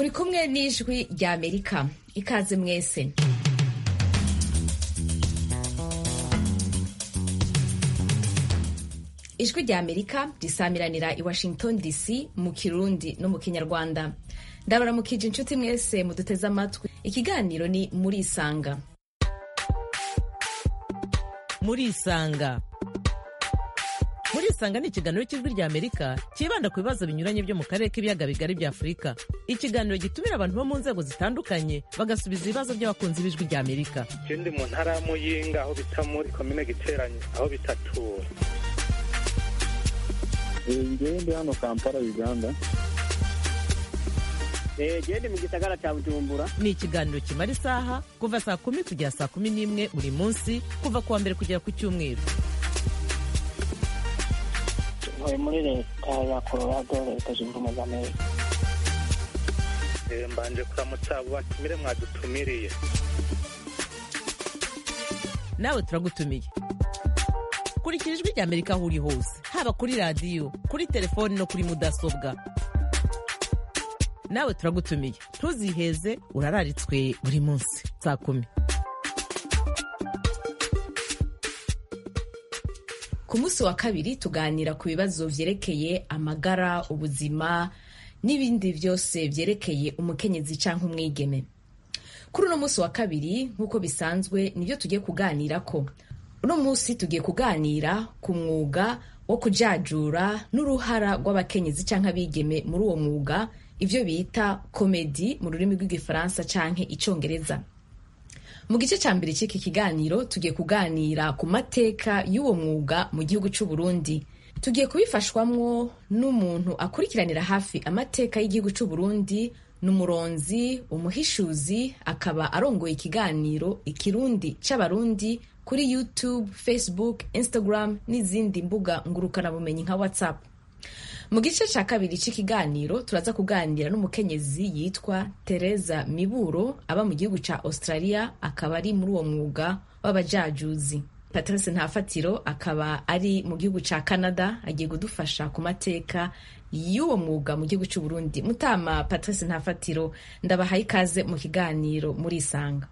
muri kumwe n'ijwi rya amerika ikaze mwese ijwi rya amerika risamiranira i washington dc mu kirundi no mu kinyarwanda ndabaramukije inshuti mwese muduteze amatwi ikiganiro ni muri isanga muri isanga muri isanga ni ikiganiro cy'ijwi rya amerika cyibanda ku bibazo binyuranye byo mu karere k'ibiyaga bigari bya afurika ikiganiro gitumira abantu bo mu nzego zitandukanye bagasubiza ibibazo by'abakunzi b'ijwi rya amerika je ndi mu ntara ya muyinga aho bita muri komine giteranye aho bitatura ngewe ndi hano kampala uganda gende mu gisagara cya bujumbura ni ikiganiro kimara isaha kuva saa kumi kugera saa kumi n'imwe buri munsi kuva ku wa mbere kugera ku cyumweru ntuye muri leta ya colorado leta zunze ubumwe za amerika Eh, mbanje kuramutsa abo batumire mwadutumiriye nawe turagutumiye kurikira ijwi rya amerika aho uri hose haba kuri radiyo kuri telefoni no kuri mudasobwa nawe turagutumiye ntuziheze urararitswe buri munsi saa kumi ku munsi wa kabiri tuganira ku bibazo vyerekeye amagara ubuzima n'ibindi byose vyerekeye umukenyezi canke umwigeme kuri uno munsi wa kabiri nk'uko bisanzwe nibyo tugiye kuganirako uno munsi tugiye kuganira ku mwuga wo kujajura n'uruhara rw'abakenyezi canke abigeme muri uwo mwuga ivyo bita komedi mu rurimi rw'igifaransa canke icongereza mu gice ca mbere c'iki kiganiro tugiye kuganira ku mateka y'uwo mwuga mu gihugu c'u Burundi tugiye kubifashwamwo n'umuntu akurikiranira hafi amateka y'igihugu c'u Burundi n'umuronzi umuhishuzi akaba arongoye ikiganiro ikirundi c'abarundi kuri youtube facebook instagram n'izindi mbuga ngurukanabumenyi nka whatsapp mu gice cya kabiri cy'ikiganiro turaza kuganira n'umukenyezi yitwa tereza miburo aba mu gihugu cya australia akaba ari muri uwo mwuga w'abajajuzi patrice ntafatiro akaba ari mu gihugu cya canada agiye kudufasha ku mateka y'uwo mwuga mu gihugu cy'u burundi mutama patrice ntafatiro ndabahaye ikaze mu kiganiro muri isanga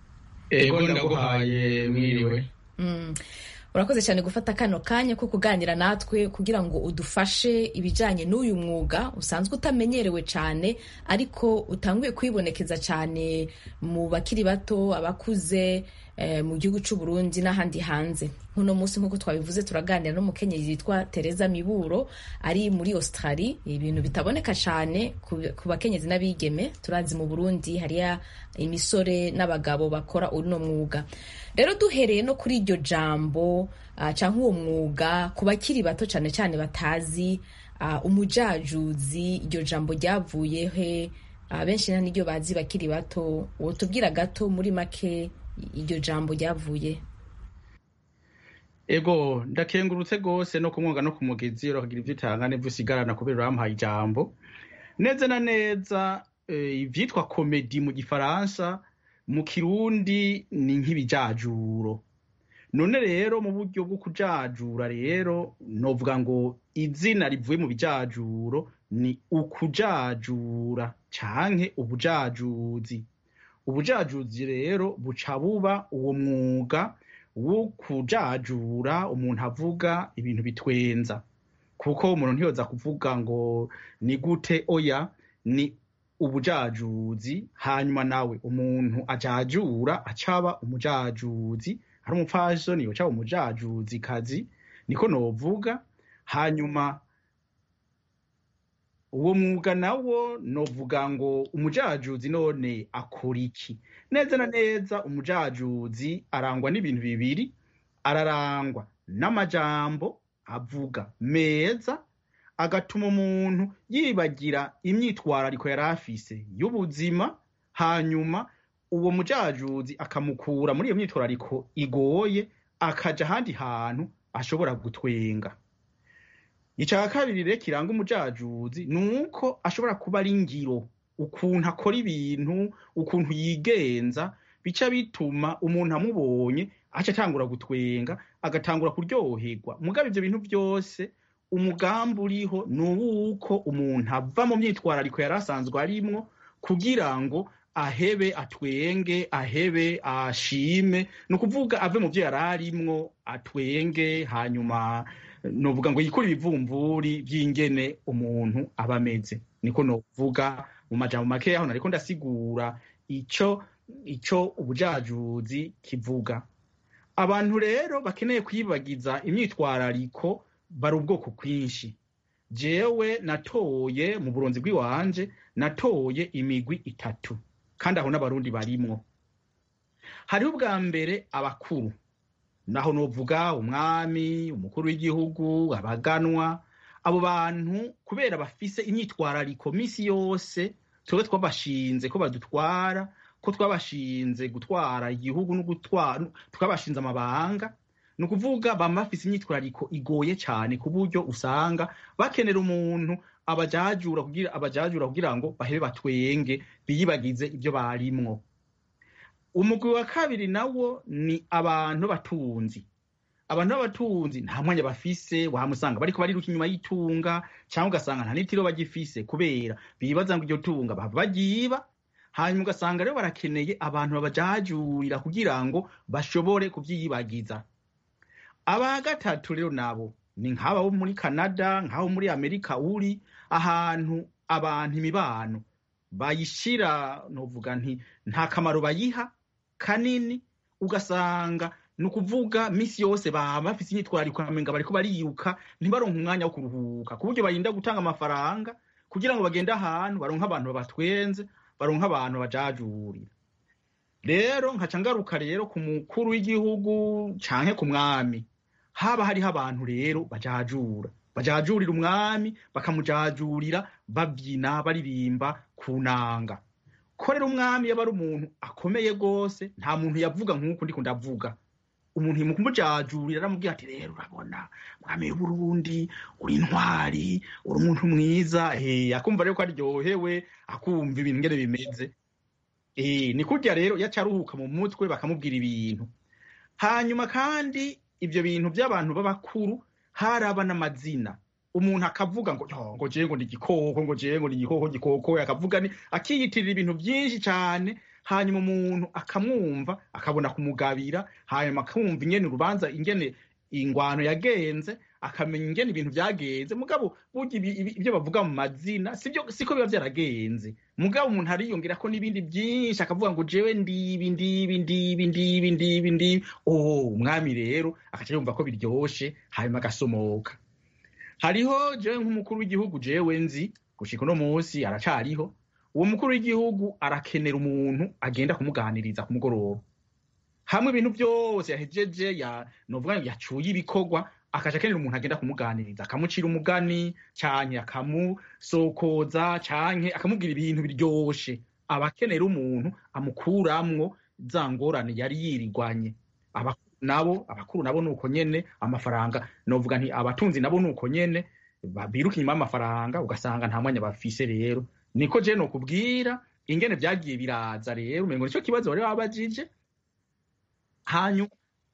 ego ndaguhaye mwiriwe Mm. urakoze cyane gufata kano kanya ko kuganira natwe kugira ngo udufashe ibijyanye n'uyu mwuga usanzwe utamenyerewe cyane ariko utanguye kwibonekeza cyane mu bakiri bato abakuze eh, mu gihugu cy'u Burundi n'ahandi hanze nk'uno munsi nk'uko twabivuze turaganira n'umukenyezi yitwa Tereza Miburo ari muri Australia ibintu bitaboneka cyane ku ku bakenyezi n'abigeme turazi mu Burundi hariya imisore n'abagabo bakora uno mwuga rero duhereye no kuri iryo jambo uh, cyangwa uwo mwuga ku bakiri bato cyane cyane batazi uh, umujajuzi iryo jambo ryavuye he uh, benshi nta n'iryo bazi bakiri bato wotubwira gato muri make iryo jambo ryavuye ego ndakengurutse rwose no kumwuga no kumugezi urakagira ibyo utanga n'ibyo usigarana kubera uramuhaye ijambo neza na neza eh, ivyitwa komedi mu gifaransa mu kirundi ni nk'ibijajuro none rero mu buryo bwo kujajura rero novuga ngo izina rivuye mu bijajuro ni ukujajura canke ubujajuzi ubujajuzi rero buca buba uwo mwuga wo kujajura umuntu avuga ibintu bitwenza kuko umuntu ntiyoza kuvuga ngo ni gute oya ni ubujajuzi hanyuma nawe umuntu ajajura acaba umujajuzi ari umupfasoni yocaba umujajuzi kazi niko novuga hanyuma uwo mwuga nawo novuga ngo umujajuzi none akora iki neza na neza umujajuzi arangwa n'ibintu bibiri ararangwa n'amajambo avuga meza agatuma umuntu yibagira imyitwarariko yari afise y'ubuzima hanyuma uwo mujajuzi akamukura muri iyo myitwarariko igoye akaja ahandi hantu ashobora gutwenga ica kabiri rero kiranga umujajuzi ni uko ashobora kuba ari ngiro ukuntu akora ibintu ukuntu yigenza bica bituma umuntu amubonye aca atangura gutwenga agatangura kuryoherwa mugabo ivyo bintu byose umugambi uriho ni uwuko umuntu ava mu myitwarariko yari asanzwe arimwo kugira ngo ahebe atwenge ahebe ashime ni ukuvuga ave mu byo yari arimwo atwenge hanyuma novuga ngo yikure ibivumvuri by'ingene umuntu aba ameze niko novuga mu majambo makeya aho nariko ndasigura ico ico ubujajuzi kivuga abantu rero bakeneye kwibagiza imyitwarariko bari ubwoko bwinshi jewe natoye mu buronzi bw'iwanje natoye imigwi itatu kandi aho n'abarundi barimwo hariho ubwa mbere abakuru naho novuga umwami umukuru w'igihugu abaganwa abo bantu kubera bafise imyitwarariko misi yose twebwe twabashinze ko badutwara ko twabashinze gutwara igihugu no gutwara twabashinze amabanga ni ukuvuga bama bafise imyitwarariko igoye cyane ku buryo usanga bakenera umuntu abajajura kugira abajajura kugira ngo bahebe batwenge biyibagize ibyo barimwo umugwi wa kabiri nawo ni abantu batunzi abantu b'abatunzi nta mwanya bafise wamusanga bariko bariruka inyuma y'itunga cyangwa ugasanga nta n'itiro bagifise kubera bibaza ngo iryo tunga bava bagiba hanyuma ugasanga rero barakeneye abantu babajajurira kugira ngo bashobore kubyiyibagiza aba gatatu rero nabo ni nk'aba bo muri canada nk'abo muri amerika uri ahantu abantu imibano bayishira novuga nti nta kamaro bayiha kanini ugasanga ni ukuvuga misi yose baba bafise imyitwarariko amenga bariko bariruka ntibaronke umwanya wo kuruhuka ku buryo barinda gutanga amafaranga kugira ngo bagende ahantu baronke abantu babatwenze baronke abantu bajajurira rero nkaca ngaruka rero ku mukuru w'igihugu canke ku mwami haba hariho abantu rero bajajura bajajurira umwami bakamujajurira babyina baririmba ku nanga ko rero umwami yaba ari umuntu akomeye rwose nta muntu yavuga nk'uko ndiko ndavuga umuntu mu kumujajurira aramubwira ati rero urabona mwami w'uburundi uri intwari uri umuntu mwiza eh akumva rero ko aryohewe akumva ibintu ngene bimeze eh ni kurya rero yaca aruhuka mu mutwe bakamubwira ibintu hanyuma kandi ibyo bintu by'abantu b'abakuru haraba n'amazina umuntu akavuga ngo "Yo, ngo jewe ngo ni igikoko ngo jewe ngo ni igikoko gikoko akavuga ni akiyitirira ibintu byinshi cyane hanyuma umuntu akamwumva akabona kumugabira hanyuma akumva ingene urubanza ingene ingwano yagenze akamenya ingene ibintu byagenze mugabo burya ibi- ibi- ibyo bavuga mu mazina sibyo siko biba byaragenze mugabo umuntu ariyongera ko n'ibindi byinshi akavuga ngo jewe ndibi ndibi ndibi ndibi ndibi ndibi oh umwami rero akaca yumva ko biryoshe hanyuma agasomoka hariho jewe nk'umukuru w'igihugu jewe nzi gushika uno munsi aracariho uwo mukuru w'igihugu arakenera umuntu agenda kumuganiriza ku mugoroba hamwe ibintu byose yahejeje ya novuga ngo yacuye ibikorwa akaja akenera umuntu agenda kumuganiriza akamucira umugani canke akamusokoza canke akamubwira ibintu biryoshe aba akenera umuntu amukuramwo za ngorane yari yirirwanye abakuru nabo abakuru nabo nuko nyene amafaranga novuga nti abatunzi nabo nuko nyene ba- biruka inyuma y'amafaranga ugasanga nta mwanya bafise rero niko je nokubwira ingene vyagiye biraza rero umengo nico kibazo bari babajije hanyuma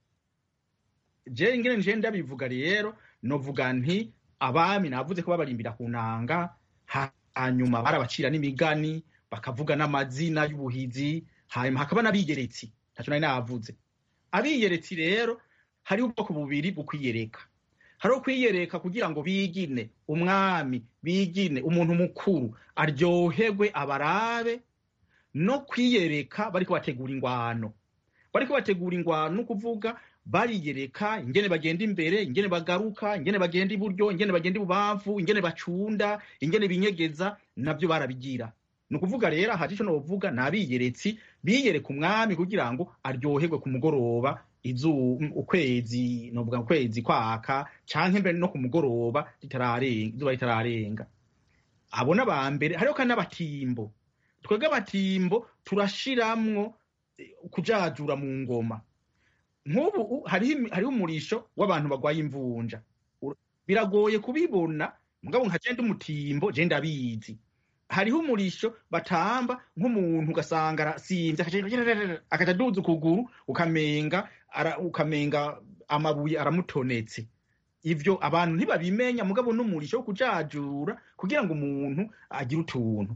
je ingene nje ndabivuga rero novuga nti abami navuze ko babarimbira ku nanga ha- hanyuma barabacira n'imigani bakavuga n'amazina y'ubuhizi hanyuma hakaba n'abigeretsi ntaco nari navuze abiyeretsi rero hariho ubwoko bubiri bukwiyereka hariho kwiyereka kugira ngo bigine umwami bigine umuntu mukuru aryoherwe abarabe no kwiyereka bariko bategura ingwano bariko bategura ingwano ni ukuvuga bariyereka ingene bagenda imbere ingene bagaruka ingene bagenda iburyo ingene bagenda ibubamfu ingene bacunda ingene binyegeza nabyo barabigira ni ukuvuga rero aha ico novuga ni abiyeretsi biyereka umwami kugira ngo aryoherwe ku mugoroba izu ukwezi novuga ukwezi kwaka canke mbere no ku mugoroba ritararenga izuba ritararenga abo n'aba mbere hariho kandi n'abatimbo twebwe abatimbo turashiramwo eh, kujajura mu ngoma nk'ubu u- hariho imi- hariho umurisho w'abantu bagwaye imvunja Ur- biragoye kubibona mugabo nka je ndi umutimbo je ndabizi hariho umurisho batamba nk'umuntu ugasanga arasimvye akaca- akaca aduza ukuguru ukamenga ara- ukamenga amabuye aramutonetse ivyo abantu ntibabimenya mugabo n'umurisho wo kujajura kugira ngo umuntu agire utuntu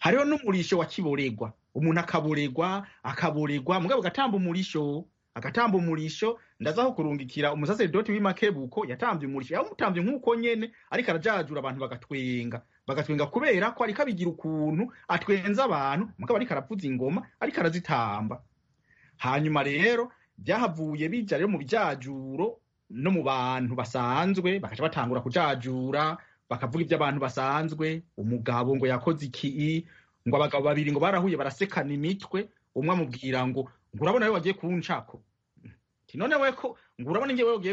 hariho n'umurisho wa kiboregwa umuntu akaboregwa akaboregwa mugabo agatamba umurisho agatamba umurisho ndazaho kurungikira umusaseredoti w'imakebuko yatambye umurisho yawumutambye nk'uko nyene ariko arajajura abantu bagatwenga bagatwenga kubera ko ariko abigira ukuntu atwenza abantu mugabo ariko aravuza ingoma ariko arazitamba hanyuma rero byahavuye bija rero mu bijajuro no mu bantu basanzwe bakaca batangura kujajura bakavuga iby'abantu basanzwe umugabo ngo yakoze iki ngo abagabo babiri ngo barahuye barasekana imitwe umwe amubwira ngo ngo urabona we wagiye kuncako none we ko ngo urabona ngewe wagiye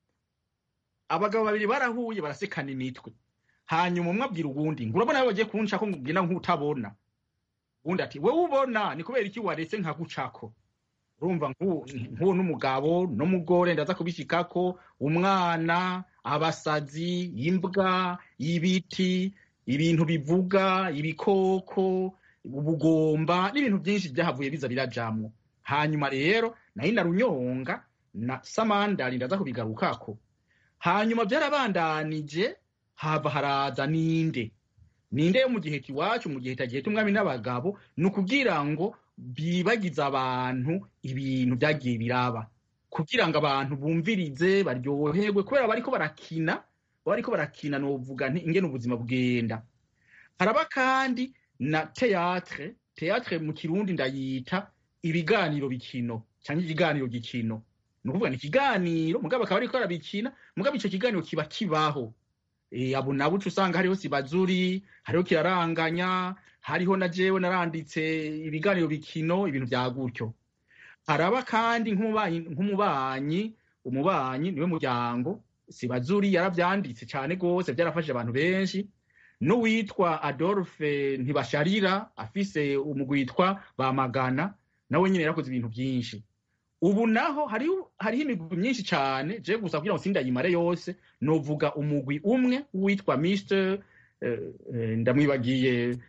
abagabo babiri barahuye barasekana imitwe hanyuma umwe abwira uwundi ngo urabona we wagiye kuncako ngo ugenda nk'utabona uwundi ati wewe ubona ni kubera iki waretse nkagucako urumva nk'uwo n'umugabo n'umugore ndaza kubishikako umwana abasazi imbwa ibiti ibintu bivuga ibikoko ubugomba n'ibintu byinshi byahavuye biza birajamwo hanyuma rero nayo na runyonga na samandari ndaza kubigarukako hanyuma byarabandanije hava haraza ninde ninde yo mu gihe iwacu mu gihe tagihe tumwami n'abagabo ni ukugira ngo bibagize abantu ibintu byagiye biraba kugira ngo abantu bumvirize baryoherwe kubera bariko barakina bariko barakina novuga nti ingene ubuzima bugenda haraba kandi na teatre teatre mu kirundi ndayita ibiganiro bikino cyangwa ikiganiro gikino ni ukuvuga ni ikiganiro mugabo akaba ariko arabikina mugabo ico kiganiro kiba kibaho e, abo nabo uca usanga hariho sibazuri hariho kiraranganya hariho na jewe naranditse ibiganiro bikino ibintu vya gutyo haraba kandi nk'umubanyi umubanyi niwe muryango sibazuri yaravyanditse cane gose vyarafashije abantu benshi n'uwitwa adolphe ntibasharira afise umugwi witwa bamagana nawe nyine yarakoze ibintu byinshi ubu naho hariho imigwi myinshi cyane je gusa kugira ngo sindayimare yose novuga umugwi umwe witwa mr ndamwibagiye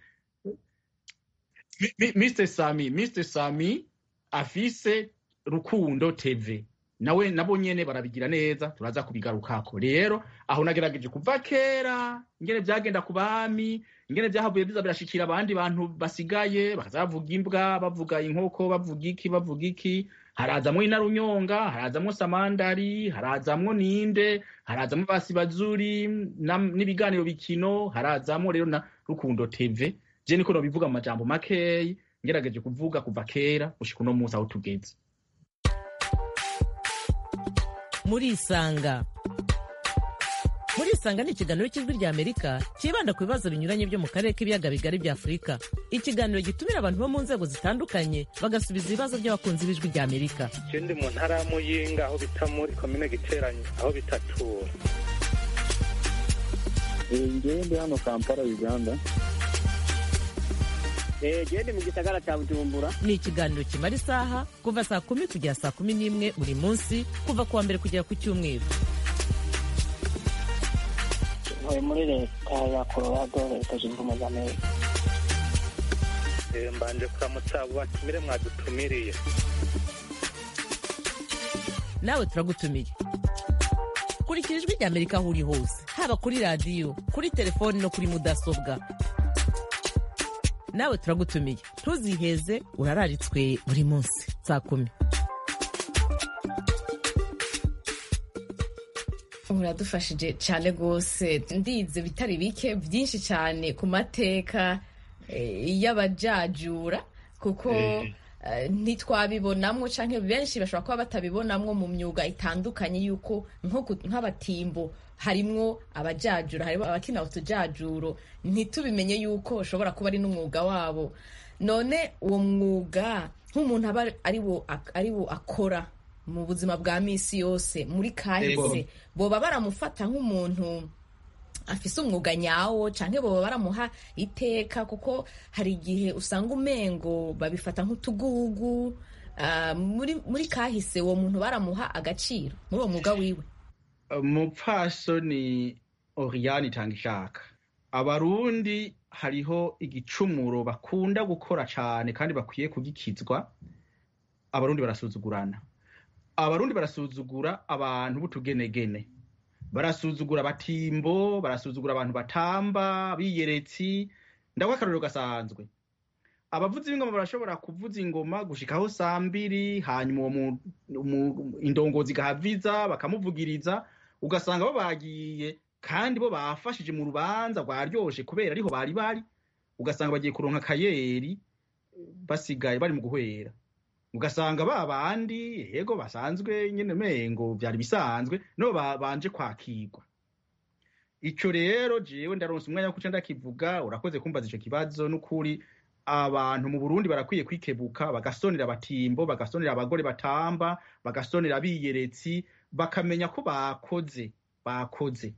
mr sami mr sami afise rukundo tv nawe nabo nyene barabigira neza turaza kubigarukako rero aho nagerageje kuva kera ingene vyagenda ku bami ingene vyahavuye biza birashikira abandi bantu basigaye bakaza bavuga imbwa bavuga inkoko bavuga iki bavuga iki harazamwo inarunyonga harazamwo samandari harazamwo ninde harazamwo basibazuri n'ibiganiro bikino harazamwo rero na rukundo tv je niko nobivuga mu majambo makeyi ngerageje kuvuga kuva kera gushika uno munsi aho tugeze murisanga murisanga ni ikiganiro cy'ijwi rya amerika cyibanda ku bibazo binyuranye byo mu karere k'ibiyaga bigari bya afurika ikiganiro gitumira abantu bo mu nzego zitandukanye bagasubiza ibibazo by'abakunzi b'ijwi rya amerika ikindi mu ntara ya muyinga aho bita muri komine giteranye aho bitatura ngewe ndi hano kampala uganda gende mu gisagara cya bujumbura ni ikiganiro kimara isaha kuva saa kumi kugera saa kumi n'imwe buri munsi kuva ku wa mbere kugera ku cyumweru ntuye muri leta ya colorado leta zunze ubumwe za amerika mbanje kuramutsa abo batumire mwadutumiriye nawe turagutumiye kurikira ijwi rya amerika aho uri hose haba kuri radiyo kuri telefoni no kuri mudasobwa nawe turagutumiye ntuziheze urararitswe buri munsi saa kumi uradufashije cyane rwose ndize bitari bike byinshi cyane ku mateka y'abajajura kuko ntitwabibonamwo cyangwa benshi bashobora kuba batabibonamwo mu myuga itandukanye y'uko nk'abatimbo harimwo abajajura harimo abakina utujajuro ntitubimenye yuko ushobora kuba ari n'umwuga wabo none uwo mwuga nk'umuntu aba ari wo akora mu buzima bwa minsi yose muri kahise boba baramufata nk'umuntu afise umwuga nyawo canke boba baramuha iteka kuko hari igihe usanga umengo babifata nk'utugugu uh, muri, muri kahise uwo muntu baramuha agaciro muri uwo mwuga wiwe umupfasoni oriyani itanga ishaka abarundi hariho igicumuro bakunda gukora cane kandi bakwiye kugikizwa abarundi barasuzugurana abarundi barasuzugura abantu b'utugenegene barasuzugura abatimbo barasuzugura abantu batamba biyeretsi ndaguha akarorero gasanzwe abavuzi b'ingoma barashobora kuvuza ingoma gushikaho saa mbiri hanyuma uwo mu- umu- indongozi igahaviza bakamuvugiriza ugasanga bo bagiye kandi bo bafashije mu rubanza rwaryoshe kubera ariho bari bari ugasanga bagiye kuronka akayeri basigaye bari mu guhwera ugasanga ba bandi yego basanzwe nyene mengo vyari bisanzwe no babanje kwakirwa ico rero jewe ndaronse umwanya wo kuca ndakivuga urakoze kumbaza ico kibazo n'ukuri abantu mu Burundi barakwiye kwikebuka bagasonera abatimbo bagasonera abagore batamba bagasonera abiyeretsi bakamenya ko bakoze bakoze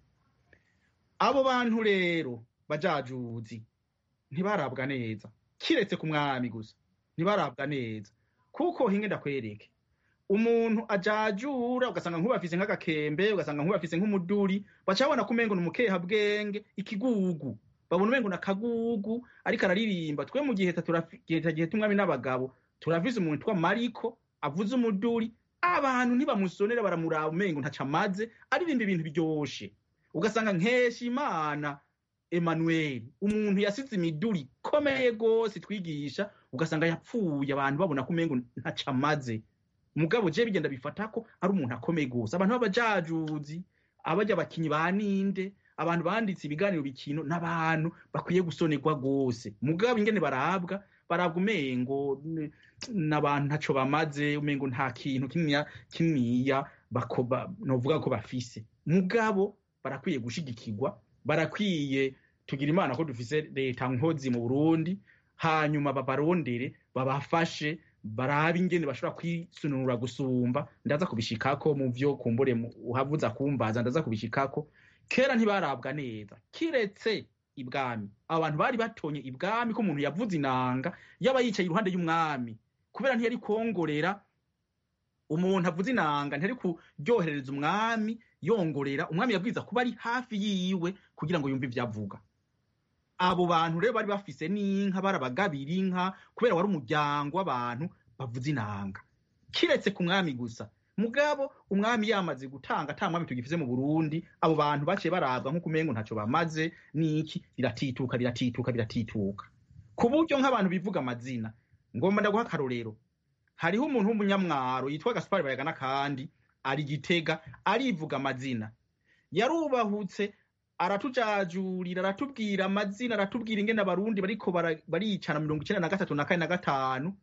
abo bantu rero bajajuzi ntibarabwa neza kiretse ku mwami gusa ntibarabwa neza kuko hinge ndakwereke umuntu ajajura ugasanga nk'ubafise nk'agakembe ugasanga nk'ubafise nk'umuduri baca babona ko umengo ni umukehabwenge ikigugu babona umengo ni akagugu ariko araririmba twe mu gihe gihe tumwami n'abagabo turafise umuntu twa mariko avuze umuduri abantu ntibamusonera baramuraba umengo ntaco amaze aririmba ibintu biryoshe ugasanga nkesha imana Emmanuel umuntu yasize imiduri ikomeye gose twigisha ugasanga yapfuye abantu babona ko umengo ntaco amaze mugabo je bigenda bifata ko ari umuntu akomeye gose abantu b'abajajuzi abarya abakinyi ba ninde abantu banditse ibiganiro bikino n'abantu bakwiye gusonerwa gose mugabo ingene barabwa barabwa umengo n- n'abantu ntaco bamaze umengo nta kintu kininiya kininiya bakoba novuga ko bafise mugabo barakwiye gushigikirwa barakwiye tugira imana ko dufise leta nkozi mu burundi hanyuma babarondere babafashe barabe ingene bashobora kwisununura gusumba ndaza kubishikako mu vyo kumbure mu- uhavuza kumbaza ndaza kubishikako kera ntibarabwa neza kiretse ibwami abantu bari batonye ibwami ko umuntu yavuze inanga yaba yicaye iruhande y'umwami kubera ntiyari kwongorera umuntu avuze inanga ntiyari kuryoherereza umwami yongorera umwami yabwiza kuba ari hafi yiwe kugira ngo yumve ivyo avuga abo bantu rero bari bafise n'inka barabagabira inka kubera wari umuryango w'abantu bavuza inanga kiretse ku mwami gusa mugabo umwami yamaze gutanga ata mwami tugifise mu burundi abo bantu baciye barabwa nk'uko umengo ntaco bamaze n'iki riratituka riratituka riratituka ku buryo nk'abantu bivuga amazina ngomba ndaguha akarorero hariho umuntu w'umunyamwaro yitwa gaspari bayagana kandi ari gitega arivuga amazina yarubahutse aratujajurira aratubwira amazina aratubwira ingene abarundi bariko bara- baricana mirongo icenda na gatatu na kane na gatanu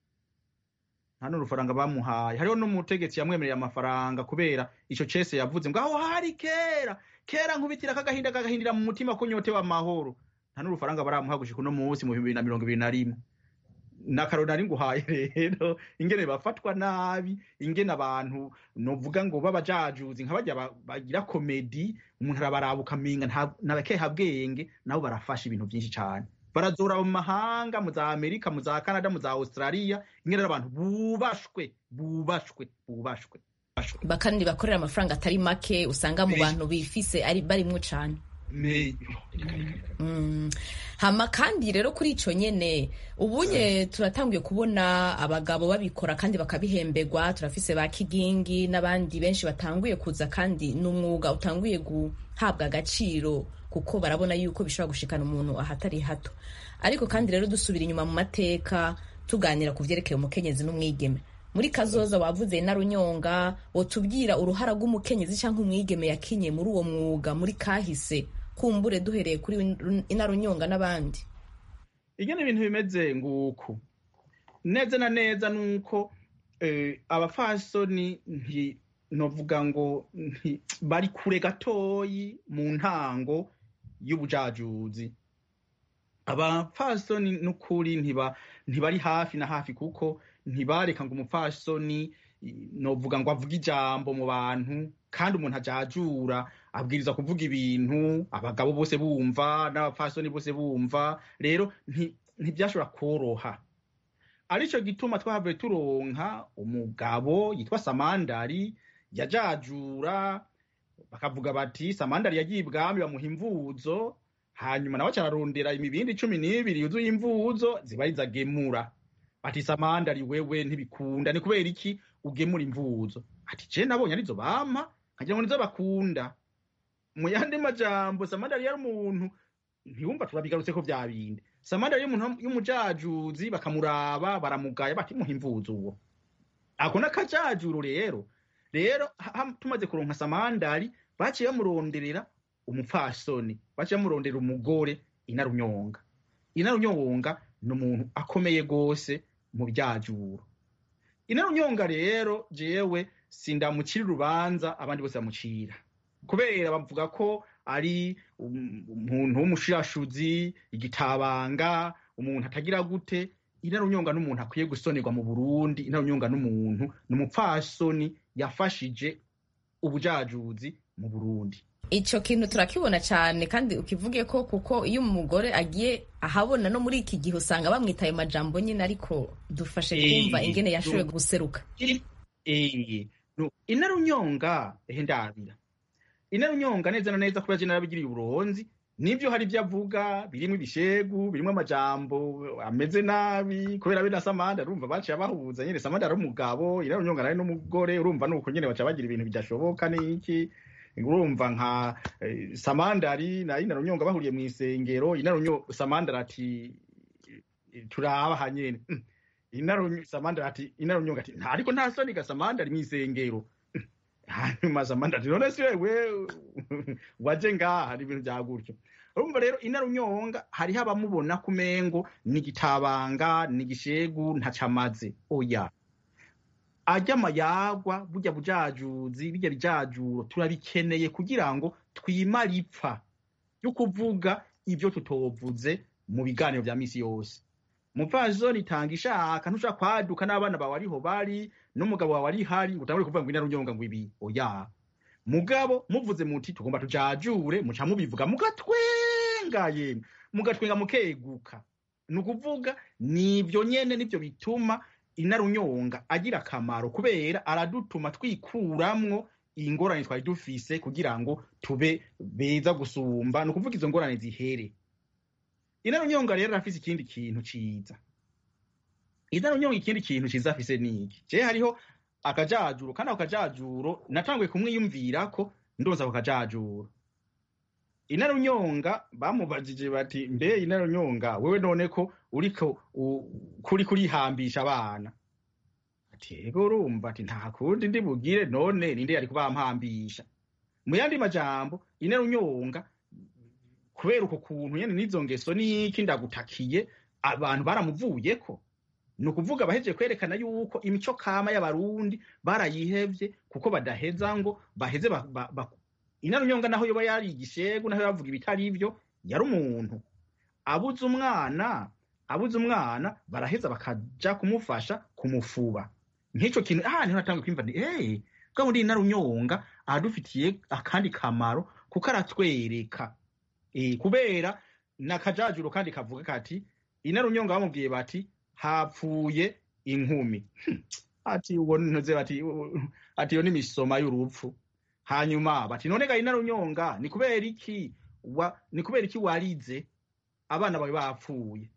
nta n'urufaranga bamuhaye hariho n'umutegetsi yamwemereye amafaranga kubera ico cese yavuze ngo aho hari kera kera nkubitira kagahinda kagahindira mu mutima ko nyotewe amahoro nta n'urufaranga baramuha gushika uno munsi mu bihumbi bibiri na mirongo ibiri na rimwe nakaroni nari nguhaye rero ingene bafatwa nabi ingene abantu novuga ngo babajajuzi nka barya ba- bagira komedi umuntu arabaraba ukamenga nta- n'abakehabwenge nabo barafasha ibintu vyinshi cane barazora mu mahanga mu za amerika mu za canada mu za australia ingene ari abantu bubashwe bubashwe bubashwe bubashwe. Ba- kandi bakorera amafaranga atari make usanga mu Menshi. bantu bifise ari barimwo cane Me- Mm. hama kandi rero kuri ico nyene ubunye turatanguye kubona abagabo babikora kandi bakabihemberwa turafise ba kigingi n'abandi benshi batanguye kuza kandi n'umwuga utanguye guhabwa agaciro kuko barabona yuko bishobora gushikana umuntu ahatari hato ariko kandi rero dusubira inyuma mu mateka tuganira ku vyerekeye umukenyezi n'umwigeme muri kazoza wavuze narunyonga wotubwira uruhara rw'umukenyezi canke umwigeme yakinye muri uwo mwuga muri kahise kumbure duhereye kuri inarunyonga n'abandi ingene ibintu bimeze nguku neza na neza nuko eh, abafasoni nti novuga ngo nti bari kure gatoyi mu ntango y'ubujajuzi abafasoni n'ukuri ntiba ntibari hafi na hafi kuko ntibareka ngo umupfasoni i- novuga ngo avuge ijambo mu bantu kandi umuntu ajajura abwiriza kuvuga ibintu abagabo bose bumva n'abapfasoni bose bumva rero nti- ntibyashobora koroha arico gituma twahavuye turonka umugabo yitwa samandari yajajura bakavuga bati samandari yagiye ibwami bamuha imvuzo hanyuma nawe cararondera imibindi cumi n'ibiri yuzuye imvuzo ziba ari izagemura ati samandari wewe ntibikunda ni kubera iki ugemura imvuzo ati je nabonye arizo bampa nkagira ngo nizo bakunda mu yandi majambo samandari yari umuntu ntiwumva turabigarutse ko vya bindi samandari y'umuntu y'umujajuzi bakamuraba baramugaya bati muhimvuza uwo ako n'akajajuro rero rero ha- ha- tumaze kuronka samandari baciye bamuronderera umupfasoni baciye bamurondera umugore inarunyonga inarunyonga ni umuntu akomeye gose mu byajuro inarunyonga rero jewe sindamucira urubanza abandi bose bamucira kubera bavuga ko ari um- umuntu w'umushirashuzi igitabanga umuntu atagira gute inarunyonga n'umuntu akwiye gusonerwa mu burundi inarunyonga n'umuntu ni umupfasoni yafashije ubujajuzi mu burundi icyo kintu turakibona cyane kandi ukivuge ko kuko iyo umugore agiye ahabona no muri iki gihe usanga bamwitaye majambo nyine ariko dufashe Eh, kumva ingene yashoboye du- guseruka Eh, no, inarunyonga ehe ndabira inarunyonga neza na neza kubera je narabigiriye uburonzi nivyo hari ivyo avuga birimwo ibishegu birimwo amajambo ameze nabi kubera be na samanda urumva baciye bahuza nyene samanda ari umugabo inarunyonga nawe n'umugore urumva nuko nyene baca bagira ibintu bidashoboka n'iki urumva nka eh, samandari na inarunyonga bahuriye mu isengero inarunyonga samandari ati turaba hanyene Mm. inaru samandari ati inarunyonga ati "Nta- ariko nta soni ga samandari mu isengero hanyuma samandari ati none si wewe waje ngaha hari ibintu bya gutyo urumva rero inarunyonga hariho abamubona ku mengo ni igitabanga ni igishegu ntacamaze oya ajya amayagwa burya bujajuzi bijya bijajuro turabikeneye kugira ngo twimare ipfa yo kuvuga ibyo tutovuze mu biganiro bya misi yose umupfasoni itanga ishaka ntushaka kwaduka n'abana bawe ariho bari n'umugabo wawe ari hari ngo utangure kuvuga ngo inarunyonga ngo ibi oya mugabo muvuze muti tugomba tujajure muca mubivuga mugatwenga yemwe mugatwenga mukeguka ni ukuvuga nibyo nyene nibyo bituma inarunyonga agira akamaro kubera aradutuma twikuramwo ingorane twari dufise kugira ngo tube beza gusumba ni ukuvuga izo ngorane zihere inarunyonga rero arafise ikindi kintu ciza inarunyonga ikindi kintu ciza afise niki je hariho akajajuro kandi ako kajajuro natanguye kumwiyumvirako ndonsa ako kajajuro inarunyonga bamubajije bati mbe inarunyonga wewe none ko uriko u- kuri kurihambisha abana ati ego urumva ati nta kundi ndi bugire none ninde yari kubampambisha mu yandi majambo inarunyonga kubera uko kuntu nyene n'izo ngeso niki ndagutakiye abantu baramuvuyeko ni ukuvuga abahejeje kwerekana yuko imico kama y'abarundi barayihevye kuko badaheza ngo baheze ba, ba, ba, inarunyonga naho yoba yari igishegu naho yavuga ibitari ivyo yari umuntu abuze umwana abuze umwana baraheza bakaja kumufasha kumufuba nk'ico kintu ah niho natanga kwimva nti eh bwa muri inarunyonga aradufitiye akandi kamaro kuko aratwereka eh kubera nakajajuro kandi kavuga kati inarunyonga bamubwiye bati hapfuye inkumi Hmm. ati uwo ntuze bati u- ati iyo ni imisoma y'urupfu hanyuma bati none ga inarunyonga ni kubera iki wa ni kubera iki warize abana bawe bapfuye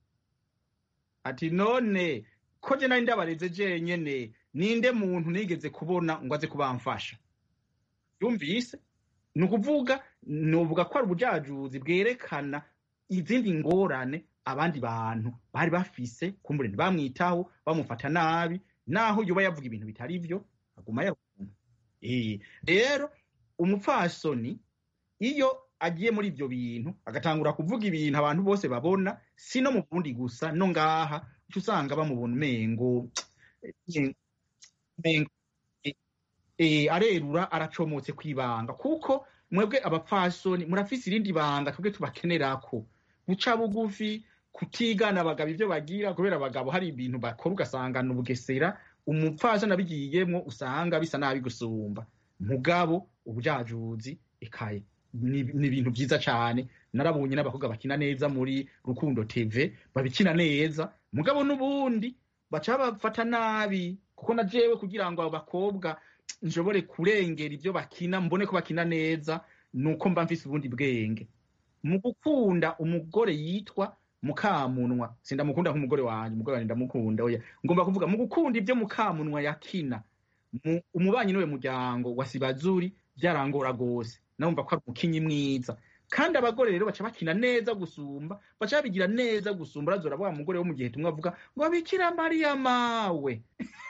ati none ko je nari ndabareze jenyene ninde muntu nigeze kubona ngo aze kubamfasha yumvise ni ukuvuga nuvuga ko ari ubujajuzi bwerekana izindi ngorane abandi bantu bari bafise kumbure ntibamwitaho bamufata nabi naho yoba yavuga ibintu bitari vyo aguma yarumva Eh, rero umupfasoni iyo agiye muri ivyo bintu agatangura kuvuga ibintu abantu bose babona si no mu burundi gusa no ngaha uca usanga bamubona umengo eh, umengo eh, eh, arerura aracomotse kwibanga kuko mwebwe abapfasoni murafise irindi banga twebwe tubakenerako guca bugufi kutigana abagabo ivyo bagira kubera abagabo hari ibintu bakora ugasanga ni ubugesera umupfasoni abigiyemwo usanga bisa nabi gusumba mugabo ubujajuzi ekaye ni ni ibintu vyiza cane narabonye n'abakobwa bakina neza muri rukundo tv babikina neza mugabo n'ubundi baca bafata nabi kuko na jewe kugira ngo abo bakobwa nshobore kurengera ivyo bakina mbone ko bakina neza nuko mba mfise ubundi bwenge mu gukunda umugore yitwa mukamunwa sindamukunda nk'umugore wanje umugore wanje ndamukunda oya ngomba kuvuga mu gukunda ivyo mukamunwa yakina mu- umubanyi niwe muryango wa sibazuri vyarangora gose nawumva ko ari umukinyi mwiza kandi abagore rero baca bakina neza gusumba baca babigira neza gusumba urazora wa mugore wo mu gihe tumwe avuga ngo bikira mariya mawe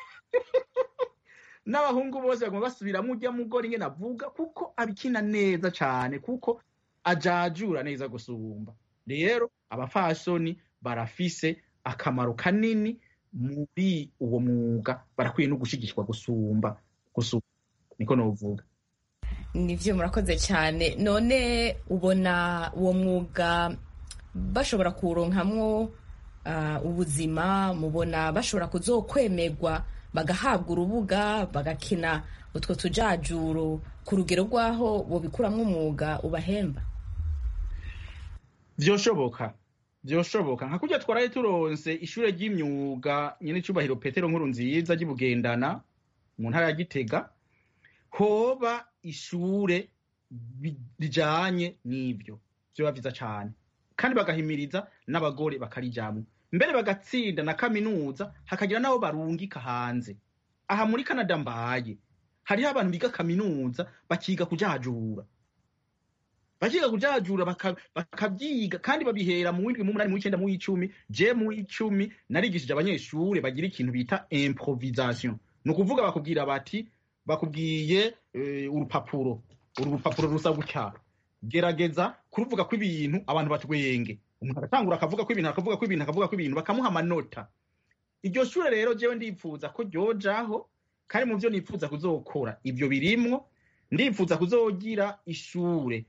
n'abahungu bose baguma basubiramo ujya mugore ingene avuga kuko abikina neza cane kuko ajajura neza gusumba rero abafasoni barafise akamaro kanini muri uwo mwuga barakwiye no gushigikirwa gusumba gusumba niko novuga nivyo murakoze cyane none ubona uwo mwuga bashobora kuwuronkamwo uh, ubuzima mubona bashobora kuzokwemerwa bagahabwa urubuga bagakina utwo tujajuro ku rugero rw'aho bobikuramwo umwuga ubahemba vyoshoboka vyoshoboka nka kurya twaraye turonse ishure ry'imyuga nyene icubahiro petero nkuru nziza ry'ibugendana mu ntara ya gitega hoba ishure bi- rijanye n'ivyo vyoba vyiza cane kandi bagahimiriza n'abagore bakarijamwo mbere bagatsinda na kaminuza hakagira n'abo barungika hanze aha muri canada mbaye hariho abantu biga kaminuza bakiga kujajura bakiga kujajura baka- bakavyiga kandi babihera mu windwi mu munani mu w'icenda mu w'icumi je mu w'icumi narigishije abanyeshure bagira ikintu bita improvisation ni ukuvuga bakubwira bati bakubwiye eh, urupapuro uru rupapuro rusa gutya gerageza kuruvuga ko ibintu abantu batwenge umuntu agatangura akavuga ko ibintu akavuga ko ibintu akavuga ko ibintu bakamuha amanota iryo shure rero jewe ndipfuza ko ryojaho kandi mu vyo nipfuza kuzokora ivyo birimwo ndipfuza kuzogira ishure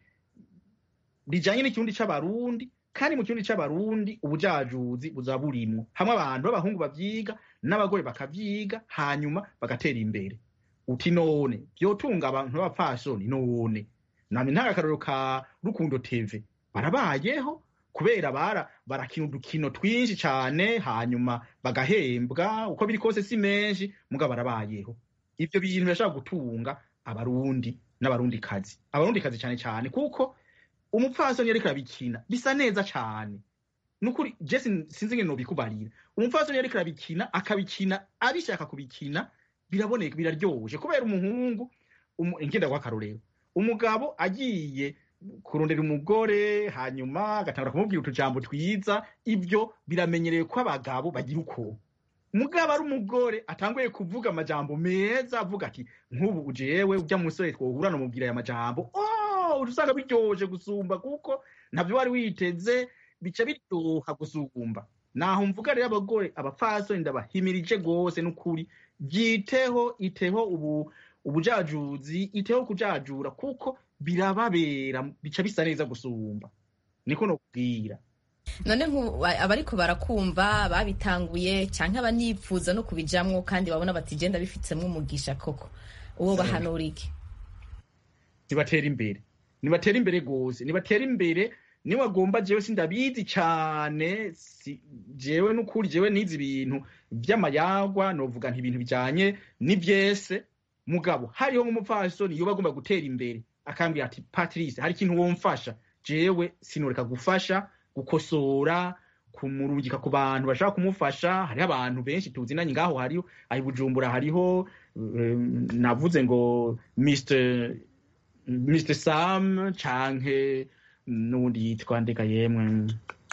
rijanye n'ikirundi c'abarundi kandi mu kirundi c'abarundi ubujajuzi buzaba burimwo hamwe abantu b'abahungu bavyiga n'abagore bakavyiga hanyuma bagatera imbere uti none vyotunga abantu b'abapfasoni none nami ntanga akarorero ka rukundo tv barabayeho kubera bara barakina udukino twinshi cane hanyuma bagahembwa uko biri kose si menshi muga barabayeho ivyo bintu birashobora gutunga abarundi n'abarundikazi abarundikazi cane cane kuko umupfasoni yariko arabikina bisa neza cane nukuri je sin- sinzi ngene nobikubarira umupfasoni yariko arabikina akabikina abishaka kubikina biraboneka biraryoshe kubera umuhungu umu- ngenda kwa karorero umugabo agiye kurondera umugore hanyuma agatangura kumubwira utujambo twiza ibyo biramenyereye ko abagabo bagira uko mugabo ari umugore atanguye kuvuga amajambo meza avuga ati nk'ubu jewe ujya musore twohura nomubwira aya majambo oh usanga biryoshe gusumba kuko ntabyo wari witeze bica biryoha gusumba naho mvuga rero abagore abapfasoni ndabahimirije gose n'ukuri byiteho iteho ubu ubujajuzi iteho kujajura kuko birababera bica bisa neza gusumba niko nokubwira none nku- abariko barakumva babitanguye canke abanipfuza no kubijamwo kandi babona bati genda bifitsemwo umugisha koko uwo bahanura iki nibatera imbere nibatera imbere gose nibatera imbere niwe agomba jewe sindabizi cane si, jewe n'ukuri jewe nizi ibintu vy'amayagwa novuga nti ibintu bijanye n'ivyese mugabo hariho nk'umupfasoni yoba agomba gutera imbere akambwira ati patrice hari ikintu womfasha jewe sinoreka gufasha gukosora kumurungika ku bantu bashaka kumufasha hariho abantu benshi tuzinanye ngaho hariho ahi bujumbura hariho um, navuze ngo mr mr sam canke n'uwundi yitwa ndega yemwe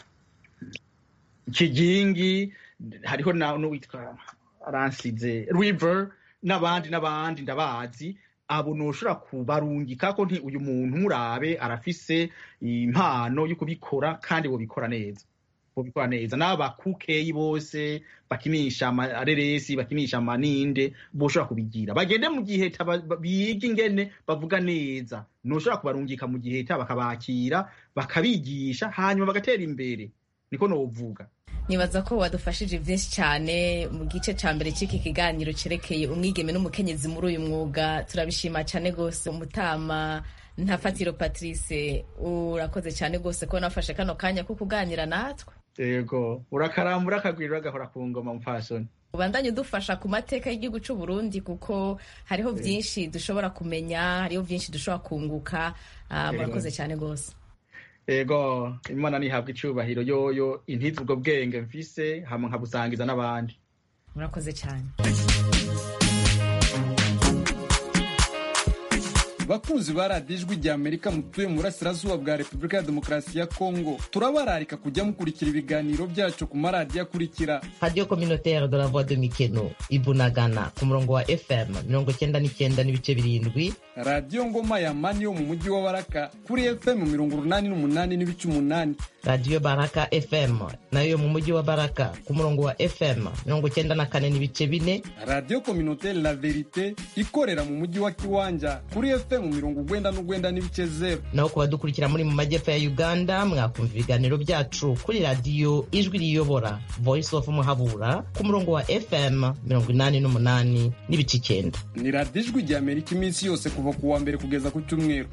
kigingi hariho na n'uwitwa aransize river n'abandi n'abandi ndabazi abo noshobora kubarungika ko nti uyu muntu murabe arafise impano yo kubikora kandi bobikora neza bobikora neza n'abakukeyi bose bakinisha amareresi bakinisha amaninde boshobora kubigira bagende mu giheta ba- ba- bige ingene bavuga neza noshobora kubarungika mu giheta bakabakira bakabigisha hanyuma bagatera imbere niko novuga nibaza ko wadufashije byinshi cyane mu gice cya mbere cy'iki kiganiro cyerekeye umwigeme n'umukenyezi muri uyu mwuga turabishima cyane rwose umutama ntafatiro patrice urakoze cyane rwose ko nafashe kano kanya ko kuganira natwe yego urakarambura akagwira agahora ku ngoma mupfasoni ubandanye udufasha ku mateka y'igihugu cy'u Burundi kuko hariho byinshi dushobora kumenya hariho byinshi dushobora kunguka Ah, murakoze cyane rwose yego imana nihabwa icubahiro yoyo intiza ubwo bwenge mfise hama nkabusangiza n'abandi murakoze cyane bakunzi ba radiyo ijwi rya amerika mutuye mu burasirazuba bwa repubulika ya demokarasi ya kongo turabararika kujya mukurikira ibiganiro byacu ku maradiyo akurikira radiyo kominotere de la voix de mikeno ibunagana ku murongo wa fm mirongo cyenda n'icyenda n'ibice birindwi radiyo ngoma ya mani yo mu mujyi wa baraka kuri fm mirongo urunani n'umunani n'ibice umunani radiyo baraka fm nayo yo mu mujyi wa baraka ku murongo wa fm mirongo cyenda na kane n'ibice bine radiyo kominotere la verite ikorera mu mujyi wa kiwanja kuri fm mirongo ugwenda n'ugwenda n'ibice zeru naho ku badukurikira muri mu majyepfo ya uganda mwakumva ibiganiro byacu kuri radiyo ijwi riyobora voice of muhabura ku murongo wa fm mirongo inani n'umunani n'ibice icyenda ni radiyo ijwi rya amerika iminsi yose kuva ku wa mbere kugeza ku cyumweru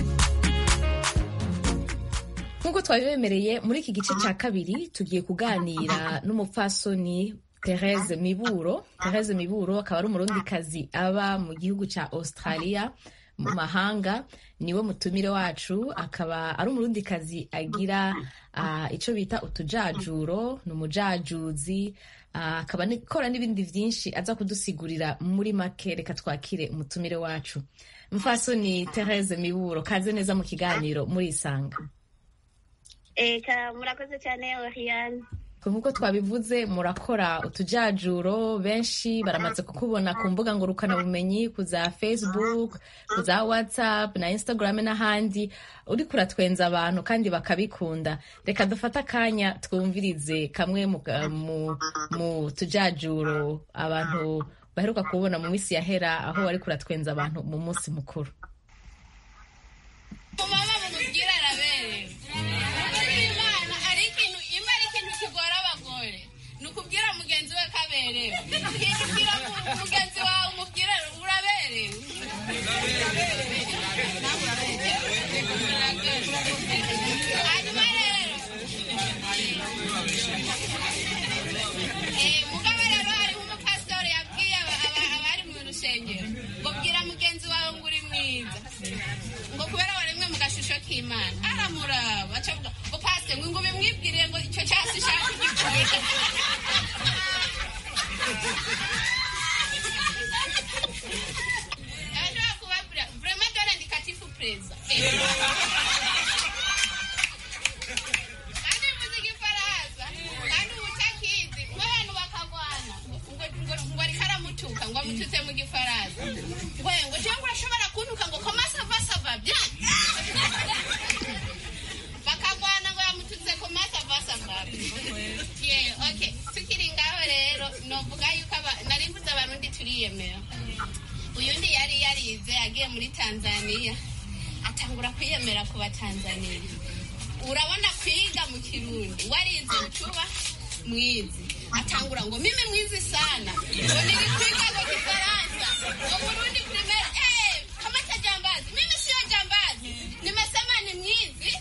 nk'uko twabibemereye muri iki gice cya kabiri tugiye kuganira n'umupfasoni Therese Miburo Therese Miburo akaba ari umurundikazi aba mu gihugu cya Australia mu mahanga niwe mutumire wacu akaba ari umurundikazi agira uh, icyo bita utujajuro ni umujajuzi uh, akaba akora n'ibindi byinshi aza kudusigurira muri make reka twakire umutumire wacu mfasoni Therese Miburo kaze neza mu kiganiro muri isanga eka murakoze cyane Oriane nk'uko twabivuze murakora utujajuro benshi baramaze kukubona ku mbuga ngurukanabumenyi ku za facebook ku za whatsapp na instagram n'ahandi uri kuratwenza abantu kandi bakabikunda reka dufate akanya twumvirize kamwe mu, mu, mu tujajuro abantu baheruka kubona mu minsi yahera aho wari kuratwenza abantu mu munsi mukuru ukubwira mugenzi we kaberewe ukibwira mugenzi wawe umubwira uraberewe hanyuma rero mugabo rero hariho umupasitori yabwiye abari mu rusengero ngo bwira mugenzi wawe ngo uri mwiza ngo kubera waremwe mu gashusho k'imana aramuraba acavuga ngo pasite ngo ngo bimwibwiriye ngo icyo cyasi shaka igikwiye abashobora kubabwira vrema dore ndikatifu preza kandi mvuze igifaransa kandi ubutakizi nk'abantu bakagwana ngo ariko aramutuka ngo amututse mu gifaransa ngo ngo cyangwa urashobora kuntuka ngo komasava sava bya bakagwana ngo yamututse komasava sava ye okay tukiri ngaho rero novuga yuko nari mvuze abarundi turiyemera uyu ndi yari yarize agiye muri tanzania atangura kwiyemera ku batanzaniya urabona kwiga mu kirundi warize ucuba mwizi atangura ngo mimi mwizi sana ngo nilikwiga ngo kifaransa ngo burundi primera eh kamata jambazi mimi sio jambazi nimesema ni mwizi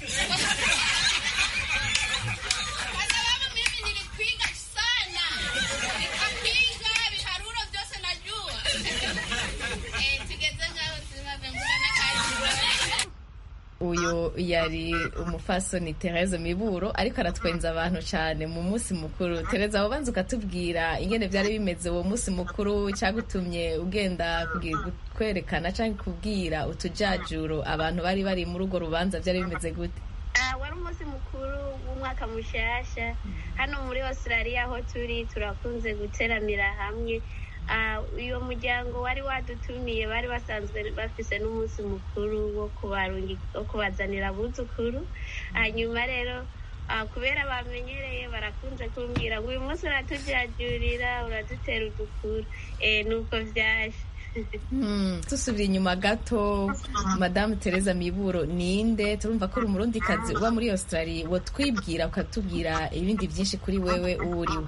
kwa sababu mimi nilikwiga sana nikapiga viharuro vyose najua eh tugeze ngaho sinavembuga na kazi uyu yari umufasoni Therese Miburo ariko aratwenza abantu cyane mu munsi mukuru Therese aho banza ukatubwira ingene byari bimeze uwo munsi mukuru cyagutumye ugenda kwerekana cyangwa kubwira utujajuro abantu bari bari muri urwo rubanza byari bimeze gute wari umunsi mukuru w'umwaka mushasha hano muri australia aho turi turakunze guteramira hamwe uyu muryango wari wadutumiye bari basanzwe bafise n'umunsi mukuru wo kubazanira abuzukuru hanyuma rero kubera bamenyereye barakunze kumbwira ngo uyu munsi uratujajurira uradutera udukuru nuko byaje dusubira inyuma gato madamu tereza miburo ninde turumva ko uri umurundikazi uba muri australia twibwira ukatubwira ibindi byinshi kuri wewe uwo uriwe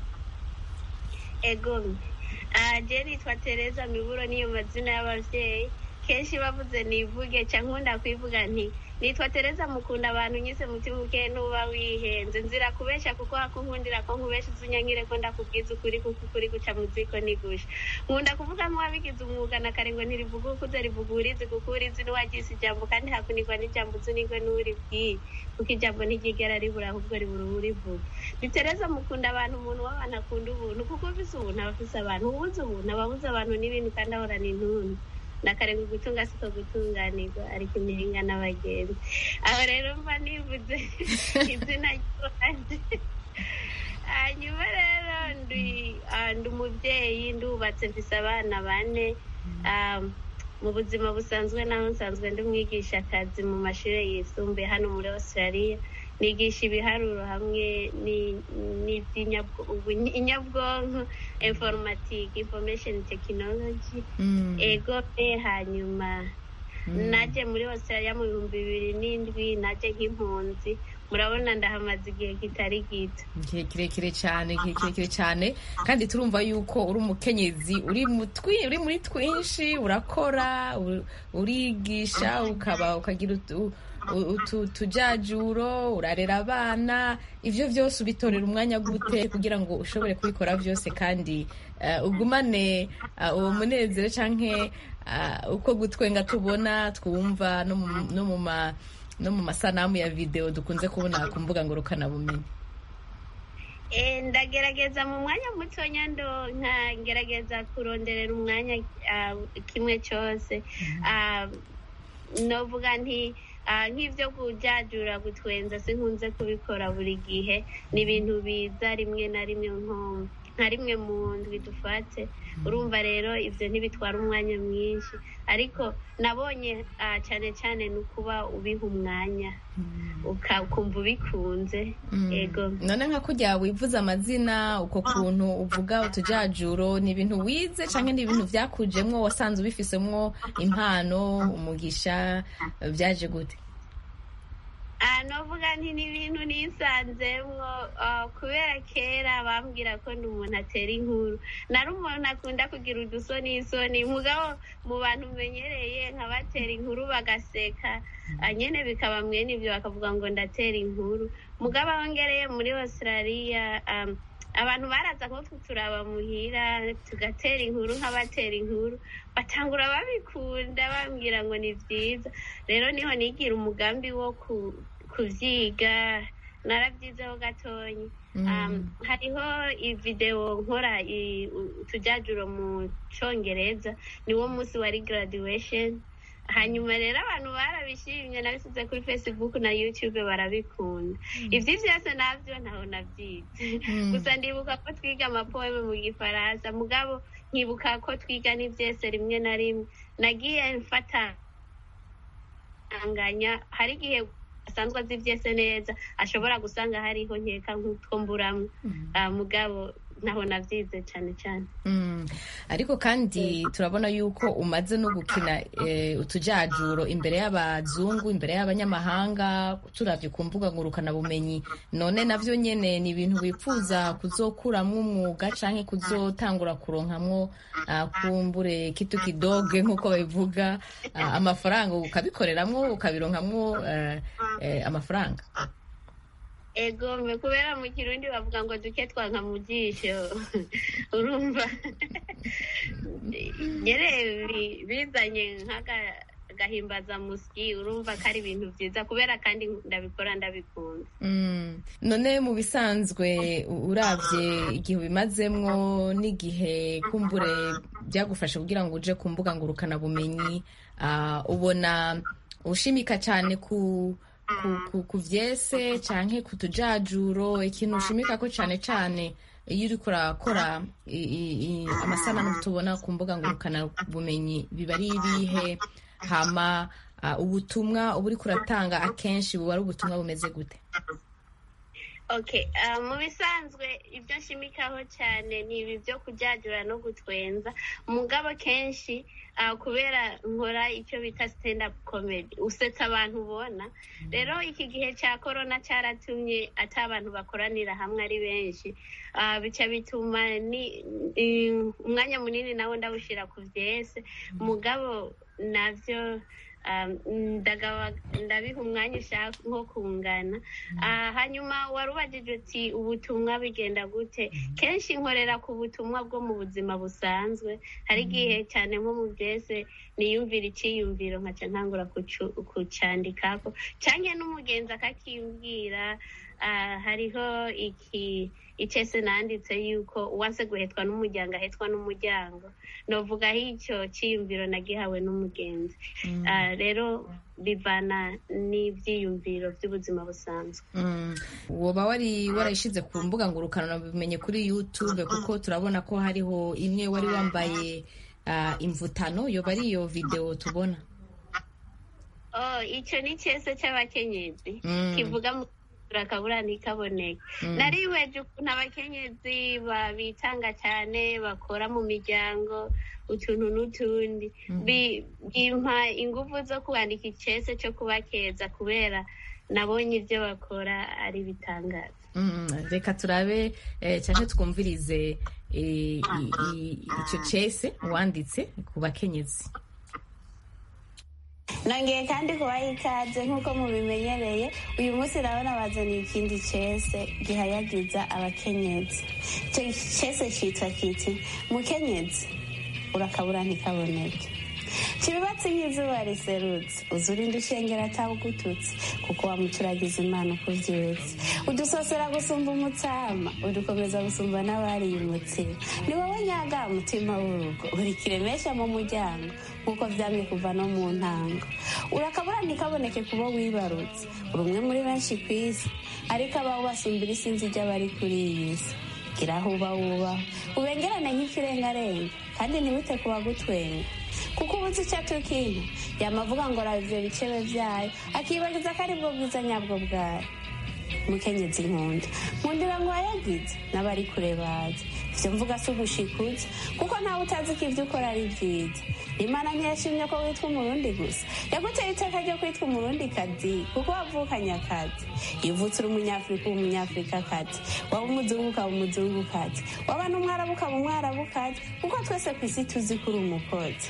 egome je nitwa tereza miburo niyo mazina y'abavyeyi kenshi bavuze nivuge ca nkunda kwivuga nti nitwa tereza mukunda abantu nyise mutima uke nuba wihenze nzira kubesha kuko hakunkundira ko nkubesha uzunyangire ko ndakubwiza ukuri kuko ukuri guca mu ziko nigusha nkunda kuvuga nk'uwabigize umwuga na kare ngo ntirivuga ukuze rivuga urizi kuko urizi n'uwagize ijambo kandi hakunirwa n'ijambo uzunigwe n'uribwiye kuko ijambo ntiryigera ribura ahubwo ribura uwurivuga ni tereza mukunda abantu umuntu w'abantu akunda ubuntu kuko ufise ubuntu aba afise abantu ubuze ubuntu aba abuze abantu n'ibintu kandi ahorana intuntu nakarenga gutunga siko gutunganirwa ariko imihinga n'abagenzi aho rero mba nivuze izina ry'iwanjye hanyuma rero ndi ah, ndi umubyeyi ndubatse mfise abana bane Ah, mu buzima busanzwe naho nsanzwe ndi umwigishakazi mu mashuri yisumbuye hano muri australia nigisha ibiharuro hamwe ni- n'iby'inyabwo- ubu- inyabwonko informatique information technology Mm. ego pe hanyuma Mm. naje muri australia mu bihumbi bibiri n'indwi naje nk'impunzi murabona ndahamaze igihe kitari gito igihe kirekire cyane igihe kirekire cyane kandi turumva yuko uri umukenyezi uri mu twi- uri muri twinshi urakora u- urigisha ukaba ukagira utu- u- utu- utujajuro urarera abana ivyo vyose ubitorera umwanya gute kugira ngo ushobore kubikora vyose kandi eh, ugumane eh, uwo munezero canke eh, uko gutwenga tubona twumva no mu- no mu ma no mu masanamu ya video dukunze kubona ku mbuga ngurukanabumenyi Eh, ndagerageza mu mwanya mutonya ndo nkagerageza kuronderera umwanya ah, kimwe cyose Ah, novuga nti ah, nk'ibyo kujajura gutwenza sinkunze kubikora buri gihe ni ibintu biza rimwe na rimwe nko nka rimwe mu ndwi dufate urumva rero ibyo ntibitwara umwanya mwinshi ariko nabonye ah, cyane cyane ni ukuba ubiha umwanya uka- ukumva ubikunze ego none nka kujya wivuza amazina uko kuntu uvuga utujajuro ni ibintu wize cyangwa ni ibintu byakujemwo wasanze ubifisemwo impano umugisha byaje gute Ah, novuga nti ni ibintu nisanzemwo ah, kubera kera bambwira ko ndi umuntu atera inkuru nari umuntu akunda kugira udusoni isoni mugabo mu bantu menyereye nkabatera inkuru bagaseka ah, nyene bikaba mwene ibyo bakavuga ngo ndatera inkuru mugabo aho ngereye muri australia um, abantu baraza nko kuturaba muhira tugatera inkuru nk'abatera inkuru batangura babikunda bambwira ngo ni byiza rero niho nigira umugambi wo ku- kuvyiga narabyizeho gatonyi um, hariho ivideo nkora i- u- utujajuro mu congereza niwo munsi wari graduation hanyuma rero abantu barabishimye nabisize kuri facebook na youtube barabikunda ivyo vyose navyo ntaho navyize gusa ndibuka ko twiga amapoeme mu gifaransa mugabo nkibuka ko twiga n'ivyese rimwe na rimwe nagiye mfata anganya hari igihe asanzwe azi ivyese neza ashobora gusanga hariho nkeka nk'utwo mburamwo Ah, mugabo naho navyize cane cane Mm. ariko kandi turabona yuko umaze no gukina eh, utujajuro imbere y'abazungu imbere y'abanyamahanga turavye ku mbuga ngurukanabumenyi none navyo nyene ni ibintu wifuza kuzokuramwo umwuga canke kuzotangura kuronkamwo ah, kumbure kitu kidoge nk'uko babivuga ah, amafaranga ukabikoreramwo ukabironkamwo eh, eh, amafaranga ego mbe kubera mu kirundi bavuga ngo duke twanka mu jisho urumva nyere bi- bizanye nk'agahimbaza musyi urumva ko ari ibintu byiza kubera kandi ndabikora ndabikunda Mm. none mu bisanzwe u- uravye igihe ubimazemwo n'igihe kumbure byagufasha kugira ngo uje ku mbuga ngurukanabumenyi ah, ubona ushimika cyane ku ku, ku, ku vyese canke ku tujajuro ikintu ushimika ko cane cane iyo uriko urakora i- i- i- amasanamu tubona ku mbuga ngurukanabumenyi biba ari ibihe hama ah, ubutumwa uba uriko uratanga akenshi buba ari ubutumwa bumeze gute okay ah, mu bisanzwe ibyo nshimikaho cyane ni ibi byo kujajura no gutwenza mugabo kenshi ah, kubera nkora icyo bita stand up comedy usetsa abantu ubona rero iki gihe cya corona cyaratumye ati abantu bakoranira hamwe ari benshi Ah, bica bituma ni i- umwanya munini nawo ndawushyira ku byese mugabo nabyo um, ndagaba- ndabiha umwanya ushaka nko kungana Ah, hanyuma wari ubajije uti ubutumwa bigenda gute kenshi nkorera ku butumwa bwo mu buzima busanzwe hari igihe cyane nko mu byese niyumvira icyiyumviro nkaca ntangura kucu- kucandikako cyangwa n'umugenzi akakimbwira ah, hariho iki icese nanditse yuko uwanse guhetwa n'umuryango ahetswa n'umuryango novuga aho icyo cyiyumviro nagihawe n'umugenzi Ah, rero bivana n'ibyiyumviro by'ubuzima busanzwe Mm. woba wari warayishize ku mbuga ngurukana bimenye kuri youtube kuko turabona ko hariho imwe wari wambaye ah, imvutano yoba ari iyo video tubona oh icyo ni cyese cy'abakenyezi Mm. kivuga mu akabura ntikaboneke Mm. nariweje ukuntu abakenyezi babitanga cyane bakora mu miryango utuntu n'utundi Bi- bimpa ingufu zo kwandika icese cyo kubakeza kubera nabonye ibyo bakora ari bitangaza Mm, reka turabe eh, cyangwa twumvirize eh, i- i- icyo cese wanditse ku bakenyezi nongeye kandi kubaha ikaze nk'uko mubimenyereye uyu munsi urabona bazaniye ikindi cese gihayagiza abakenyezi icyo cese cyitwa kiti mukenyezi urakabura ntikaboneke kibibatse nk'izuba riserutse uza urinda ushengera atawugututse kuko wamuturagiza imana uko uvyutse udusosera gusumba umutsama udukomeza gusumba n'abariye umutsima ni wowe nyaga mutima w'urugo uri kiremesha mu muryango nk'uko vyamye kuva no mu ntango urakabura ntikaboneke kubo wibarutse uri umwe muri benshi ku isi ariko abaho basumbira isinzi ry'abari kuri iyi si gira aho uba wubaho ubengerane nk'ikirengarenga kandi ntibite ku bagutwenga kuko ubuze icyo atukinka yamavuga ngo raba ivyo bicebe vyayo akibagiza ko ari bwo bwiza nyabwo bwayo mukenyezi nkunda nkundira ngo wayagize n'abari kure bazi ivyo mvuga si ugushikuza kuko ntawe utazi ko ivyo ukora ari vyiza imana ntiyashimye ko witwa umurundi gusa yaguteye iteka ryo kwitwa umurundi kazi kuko wavukanye akazi iyo uvutse uri umunyafurika uba umunyafurikakazi waba umuzungu ukaba umuzungukazi waba n'umwarabu ukaba umwarabukazi kuko twese ku isi tuzi ko uri umukozi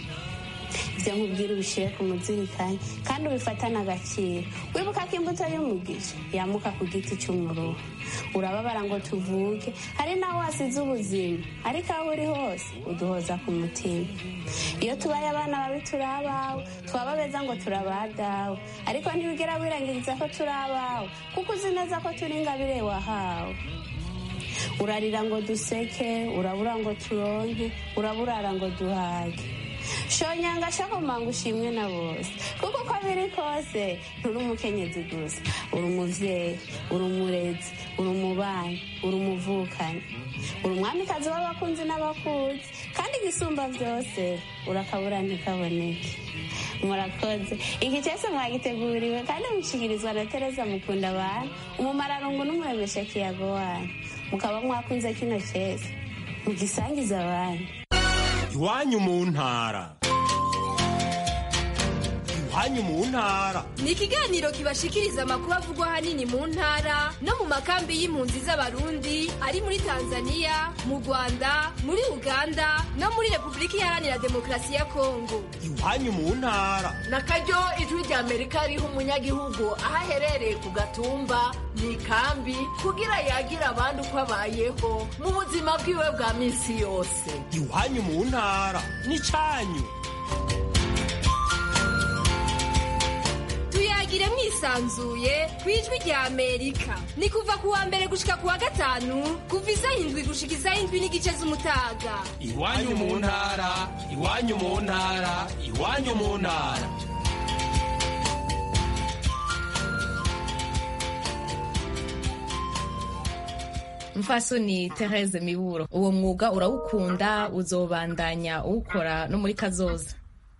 ibyo nkubwira ubishyire ku muzirikanye kandi ubifatane agaciro wibuka ko imbuto y'umugisha yamuka ku giti cy'umuruho urababara ngo tuvuke hari n'aho wasize ubuzima ariko aho uri hose uduhoza ku mutima iyo tubaye abana babi turi abawe twaba beza ngo turabadawe ariko ntibigera wirangiriza ko turi abawe kuko uzi neza ko turi ingabire wahawe urarira ngo duseke urabura ngo turonke uraburara ngo duhage shonyanga shakomanga ushimwe na bose kuko uko biri kose nturi umukenyezi gusa uri umuvyeyi uri umurezi uri umubanyi uri umuvukanyi uri umwamikazi w'abakunzi n'abakuzi kandi igisumba byose urakabura ntikaboneke murakoze iki cyose mwagiteguriwe kandi mushikirizwa na tereza mukunda abantu umumararungu n'umuremesha kiyago wanyu mukaba mwakunze kino cyese mugisangiza abandi iwanyu mu ntara iwanyu mu ntara ni ikiganiro kibashikiriza amakuru avugwa ahanini mu ntara no mu makambi y'impunzi z'abarundi ari muri tanzania mu rwanda muri uganda no muri repubulika iharanira demokarasi ya kongo iwanyu mu ntara na karyo ijwi rya amerika riha umunyagihugu aho aherereye ku gatumba mu ikambi kugira yagira abandi uko abayeho mu buzima bwiwe bwa minsi yose iwanyu mu ntara n'icyanyu tuyagire mwisanzuye ku ijwi rya amerika ni kuva ku wa mbere gushika ku wa gatanu kuva isaha indwi gushika isaha indwi n'igice z'umutaga iwanyu mu ntara iwanyu mu ntara iwanyu mu ntara mfasoni Therese miburo uwo mwuga urawukunda uzobandanya uwukora no muri kazoza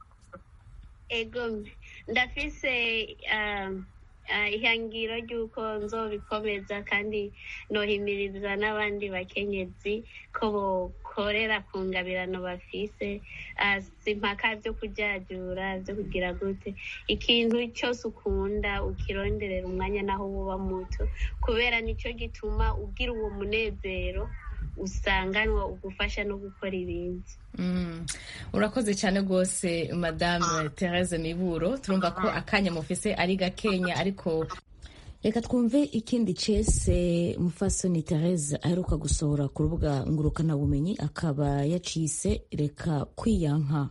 ego ndafise um, uh, ihangiro ry'uko nzobikomeza kandi nohimiriza n'abandi bakenyezi ko bokorera ku ngabirano bafise uh, simpaka vyo kujajura vyo kugira gute ikintu cyose ukunda ukironderera umwanya naho woba muto kubera nico gituma ugira uwo munezero usanganwa ugufasha no gukora ibindi Mm. urakoze cyane rwose madame Therese miburo turumva ko akanya mufise ari gakenya ariko reka twumve ikindi cese mufasoni Therese aheruka gusohora ku rubuga ngurukanabumenyi akaba yacise reka kwiyanka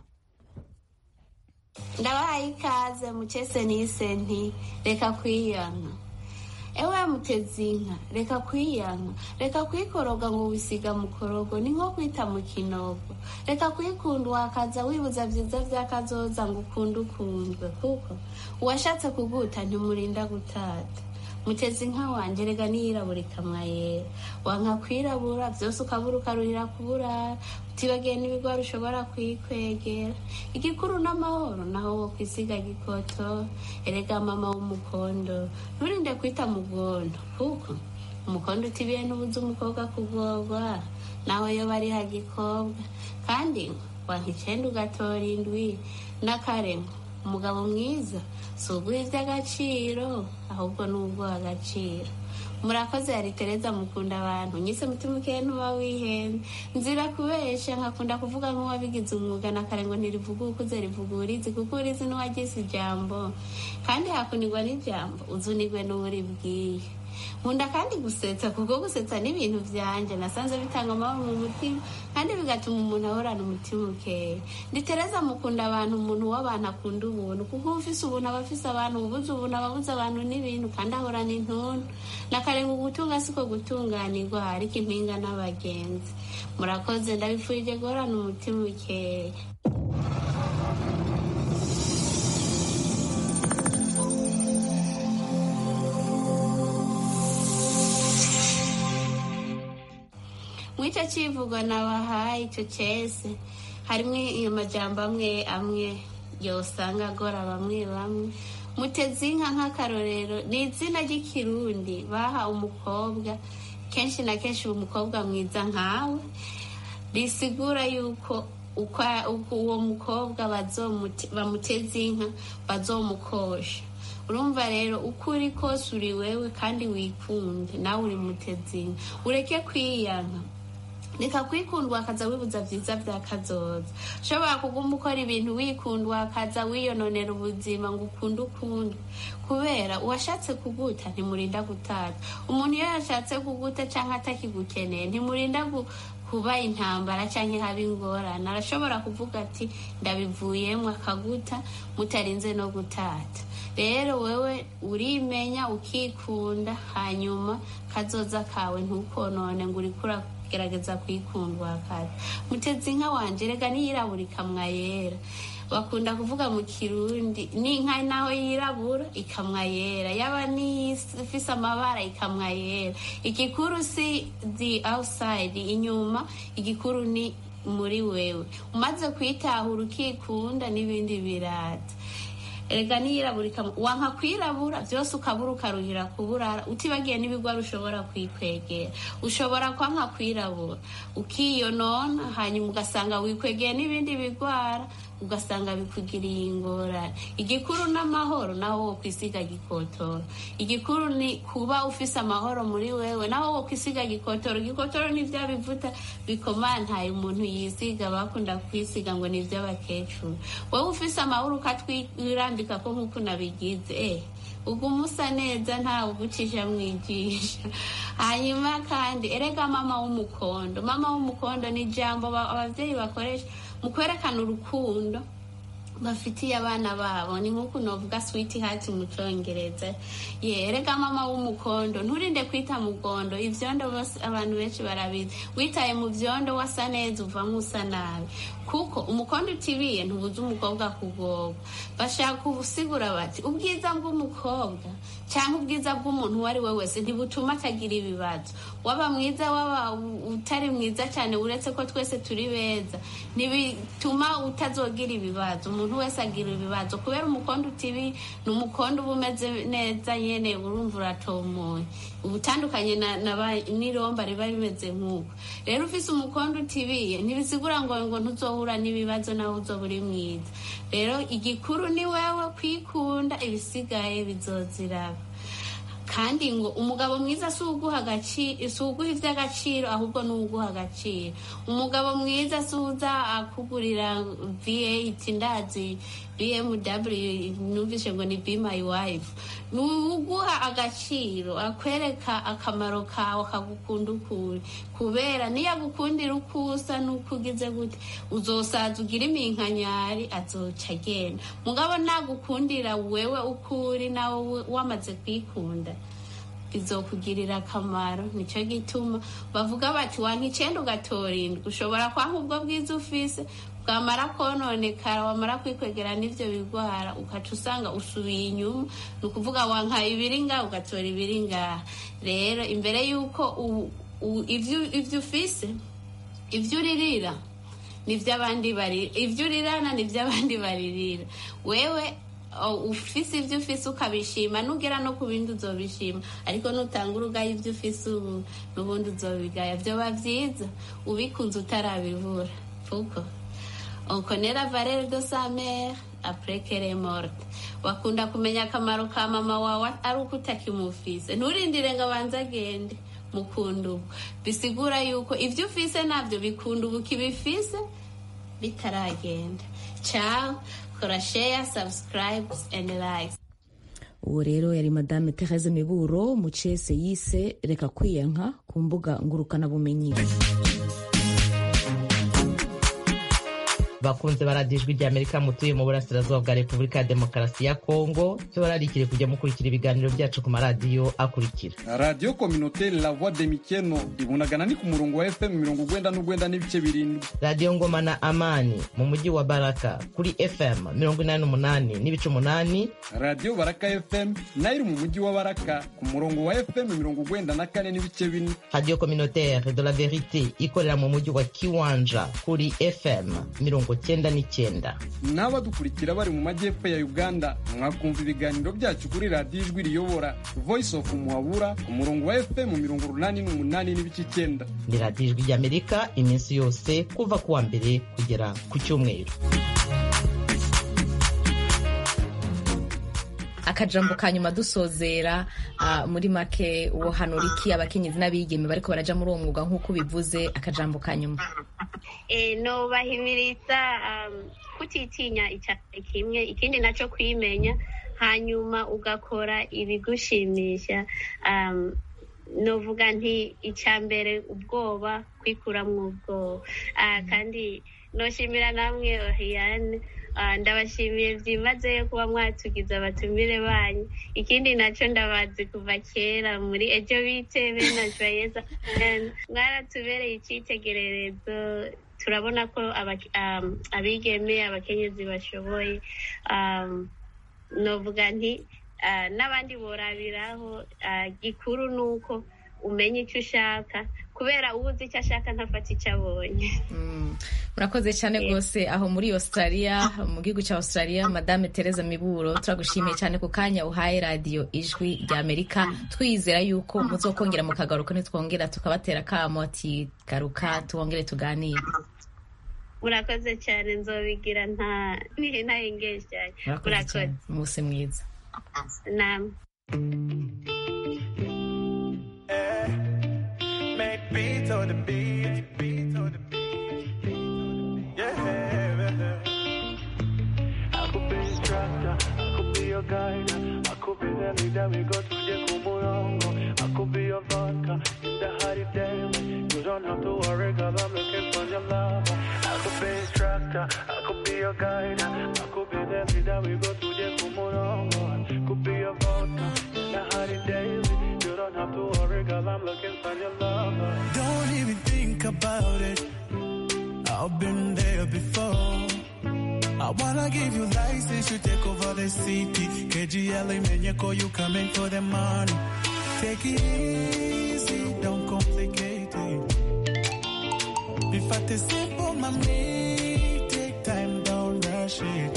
ndabahaye ikaze mukese nise nti reka kwiyanka ewe muteze inka reka kwiyanka reka kwikoroga ngo wisiga mukorogo ni nko kwita mu kinogo reka kwikunda wakaza wibuza vyiza vyakazoza ngo ukunde ukundwe kuko uwashatse kuguta ntimurinda gutata muteze inka wanje rega niyirabura ikamwa yera wanka kwirabura vyose ukabura ukaruhira kuburara utibagiye n'ibigwara ushobora kwikwegera igikuru n'amahoro naho wo kwisiga gikoto erega mama w'umukondo nturinde kwita mugondo kuko umukondo utibiye n'ubuze umukobwa kugorwa nawe yo bari hagikobwa kandi wanka icenda ugatora indwi n'akarengo umugabo mwiza si uguha iby'agaciro ahubwo ni uguha agaciro murakoze yari tereza mukunda abantu nyise mutima ukeye ntuba wihenze nzira kubesha nkakunda kuvuga nk'uwabigize umwuga na kare ngo ntirivuga ukuze rivuga urizi kuko urizi n'uwagize ijambo kandi hakunigwa n'ijambo uzunigwe n'uburibwiye nkunda kandi gusetsa kuko gusetsa n'ibintu vyanje nasanze bitanga amahoro mu mutima kandi bigatuma umuntu ahorana umutima ukeye nditereza mukunda abantu umuntu w'abantu akunda ubuntu kuko ufise ubuntu aba afise abantu ubuze ubuntu aba abuze abantu n'ibintu kandi ahorana intuntu nakarenga ugutunga siko gutunganirwa ariko impinga n'abagenzi murakoze ndabifurije guhorana umutima ukeye mw'icyo kivugo nabahaye icyo cese harimo amajambo amwe amwe yosanga agora bamwe bamwe muteze inka nk'akarorero ni izina ry'ikirundi baha umukobwa kenshi na kenshi umukobwa mwiza nkawe risigura yuko uwo mukobwa bamuteze inka bazomukosha urumva rero uko uri kose uri wewe kandi wikunde nawe uri muteze inka ureke kwiyanka reka kwikundwa akaza wibuza vyiza vya kazoza ushobora kuguma ukora ibintu wikundwa akaza wiyononera ubuzima ngo ukunde ukunde kubera uwashatse kuguta ntimurinda gutata umuntu iyo yashatse kuguta canke atakigukeneye ntimurinda kuba intambara canke haba ingorane arashobora kuvuga ati ndabivuyemwo akaguta mutarinze no gutata rero wewe urimenya ukikunda hanyuma kazoza kawe ntukonone ngo urikura gerageza kwikundwa kare muteze inka wanje rega niyirabura ikamwa yera bakunda kuvuga mu kirundi n'inka naho yirabura ikamwa yera yaba n'ifise amabara ikamwa yera igikuru si the outside inyuma igikuru ni muri wewe umaze kwitahura ukikunda n'ibindi birata erega niyirabura wanka kwirabura byose ukabura ukaruhira kuburara utibagiye n'ibigwara ushobora kwikwegera ushobora kwanka kwirabura ukiyonona hanyuma ugasanga wikwegeye n'ibindi bigwara ugasanga bikugiriye ingorane igikuru n'amahoro naho wo kwisiga gikotoro igikuru ni kuba ufise amahoro muri wewe naho wo kwisiga gikotoro gikotoro ni vya bivuta bikomantaye umuntu yisiga bakunda kwisiga ngo ni ivy'abakecuru wowe ufise amahoro ukatwirambika ko nk'uko nabigize eh uguma usa neza ntawe ugucisha mwijisha hanyuma kandi erega mama w'umukondo mama w'umukondo ni ijambo abavyeyi bakoresha mu kwerekana urukundo bafitiye abana babo ni nk'uko novuga switi hati mu congereza yerega mama w'umukondo nturinde kwita mugondo ivyondo bose abantu benshi barabizi witaye mu vyondo wasa neza uvamwo usa nabi kuko umukondo utibiye ntubuza umukobwa kugorwa bashaka ubusigura bati ubwiza bw'umukobwa cyangwa ubwiza bw'umuntu uwo ari we wese ntibutuma atagira ibibazo waba mwiza waba utari mwiza cyane uretse ko twese turi beza ntibituma utazogira ibibazo umuntu wese agira ibibazo kubera umukondo utibi ni umukondo uba umeze neza nyene urumva uratomoye ubutandukanye n'iromba riba rimeze nk'uko rero ufise umukondo utibiye ntibisigura ngo ngo ntuzohura n'ibibazo nawe uzoba uri mwiza rero igikuru ni wewe kwikunda ibisigaye bizoziraba kandi ngo umugabo mwiza si uguha agaciro si uguha iby'agaciro ahubwo ni uguha agaciro umugabo mwiza si uza akugurira v8 ndazi bmw numvise ngo ni be my wife ni uguha agaciro akwereka akamaro kawe akagukunda ukuri kubera niyo agukundira uko usa n'uko ugize gute uzosaza ugira iminkanyari azoca agenda mugabo nagukundira wewe uko uri nawe wamaze kwikunda bizokugirira akamaro nicyo gituma bavuga bati wanka icenda ugatora indwi ushobora kwanka ubwo bwiza ufise bwamara kononekara wamara kwikwegera n'ivyo bigwara ukaca usanga usubiye inyuma ni ukuvuga wanka ibiri ngaha ugatora ibiri ngaha rero imbere y'uko u- u- ivyo ivyo ufise ivyo uririra nivyo abandi bari ivyo urirana nivyo abandi baririra wewe o, ufise ivyo ufise ukabishima nugera no ku bindi uzobishima ariko nutanga urugaye ivyo ufise ubu n'ubundi uzobigaya vyoba vyiza ubikunze utarabibura kuko on connaît la valeur de sa mère après qu'elle est morte wakunda kumenya akamaro ka mama wawe ari uko utakimufise nturindire ngo abanze agende mukunda ubu bisigura yuko ivyo ufise navyo bikunda ubu kibifise bitaragenda ciao kora share subscribe and like uwo rero yari madame therese miburo mu cese yise reka kwiyanka ku mbuga ngurukanabumenyi bakunze baradijwe rya amerika mutuye mu burasirazuba bwa repubulika ya demokarasi ya kongo tubararikire kujya mukurikira ibiganiro byacu ku maradiyo akurikira radiyo kominoteri la voix de mikeno ibunagana ni ku murongo wa fm mirongo ugwenda n'ugwenda n'ibice birindwi radiyo ngoma na amani mu mujyi wa baraka kuri fm mirongo inani n'umunani n'ibice umunani radiyo baraka fm nayo iri mu mujyi wa baraka ku murongo wa fm mirongo ugwenda na kane n'ibice bine radiyo communautaire de la verite ikorera mu mujyi wa kiwanja kuri fm mirongo cyenda n'icyenda n'abadukurikira bari mu majyepfo ya uganda mwakumva ibiganiro byacu kuri radiyo ijwi riyobora voice of muhabura ku murongo wa fm mirongo urunani n'umunani n'ibice icyenda ni radiyo ijwi ry'amerika iminsi yose kuva ku wa mbere kugera ku cyumweru akajambo ka nyuma dusozera ah, muri make wohanura iki abakenyezi n'abigeme bariko baraja muri uwo mwuga nk'uko bivuze akajambo ka nyuma eh, nobahimiriza um, kutitinya icyayi kimwe ikindi naco kwimenya hanyuma ugakora ibigushimisha um, novuga nti icya mbere ubwoba kwikuramwo ubwoba uh, kandi noshimira namwe Oriane uh, ndabashimiye byimazeyo kuba mwatugize abatumire banyu ikindi naco ndabazi kuva kera muri ejo bitebe na joyeza mwaratubereye icyitegererezo turabona ko aba- um, abigeme abakenyezi bashoboye um, novuga nti ah, n'abandi borabiraho ah, gikuru ni uko umenya icyo ushaka kubera ubuze icyo ashaka ntafata icyo abonye murakoze cyane rwose aho muri australia mu gihugu cya australia madame tereza miburo turagushimiye cyane ku kanya uhaye radiyo ijwi rya amerika twizera yuko muzokongera mukagaruka nitwongera tukabatera akamo ati garuka twongere tuganire murakoze cyane nzobigira nta ntayengeje cyane murakoze cyane umunsi mwiza namwe Make beats on the beat, beats on the beat, yeah. I could be instructor, I could be your guide, I could be the leader we go to the Kumurongo, I could be your vodka in the hot daily. You don't have to worry, cause I'm looking for your love. I could be instructor, I could be your guide, I could be the leader we go to the Kumurongo, I could be your vodka in the hot daily. You don't have to worry, cause I'm looking for your love. Don't even think about it. I've been there before. I wanna give you license to take over the city. KGL Menyeko, you coming for the money. Take it easy, don't complicate it. If I te simple, mommy, take time, don't rush it.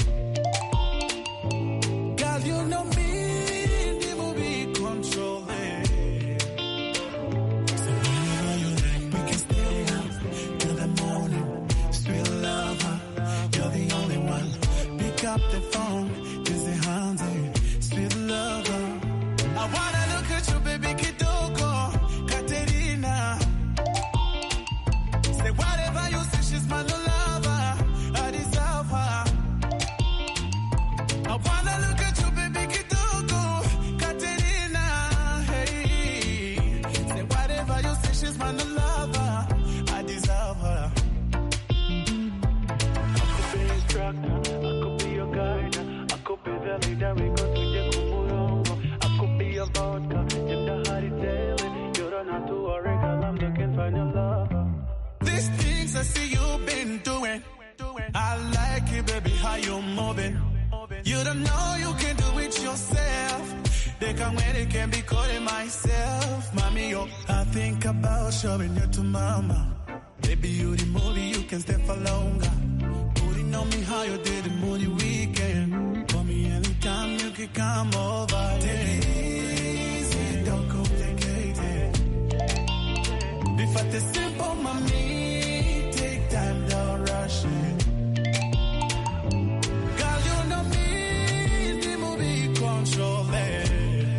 Girl, you know me, the movie control it. So whenever you like, we can stay up till the morning. Sweet lover, you're the only one. Pick up the phone, busy hands, sweet lover. I wanna look at you, baby, Kitoko, Katerina. Say whatever you say, she's my new lover. I deserve her. I wanna look at you, baby, Kitoko, Katerina. Hey, say whatever you say, she's my new lover. I deserve her. I could be instructor, I could be your guide, I could be the leader we go to the Kumurongo, I could be your vodka in the hot find your lover. These things I see you've been doing. I like it, baby, how you moving. You don't know you can do it yourself. They can when they can be calling myself. Mommy, yo, I think about showing you to mama. Baby, you the movie, you can stay for longer. Putting on me how you did the movie weekend. Call me anytime you can come over. Take it easy, don't complicate it. If I take simple, mommy, take time, don't rush it. Girl, you know me, the movie control it.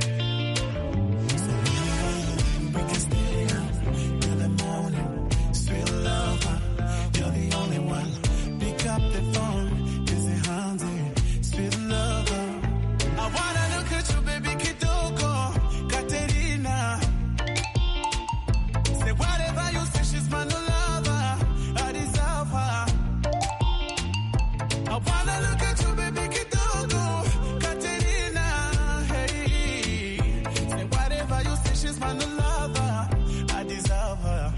So we can stay up till the morning. Sweet lover, you're the only one. Pick up the phone, kiss it handy. Sweet lover, I wanna look at you, baby, kidogo, Katerina. Say whatever you say, she's my new lover. I deserve her. I wanna look at you, baby, kidogo, Katerina. Hey, say whatever you say, she's my new lover. I deserve her.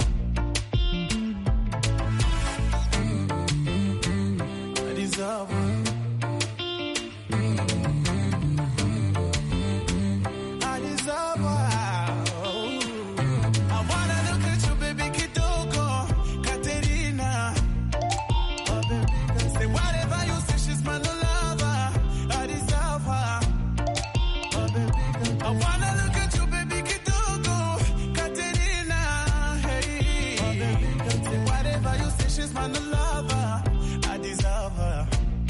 I deserve her. I deserve her. I wanna look at you, baby, kidogo, Katerina. Oh, baby, girl, say whatever you say, she's my new lover. I deserve her. Oh, baby, girl, I wanna look at you, baby, kidogo, Katerina. Hey, oh, baby, girl, say whatever you say, she's my new lover. I deserve her.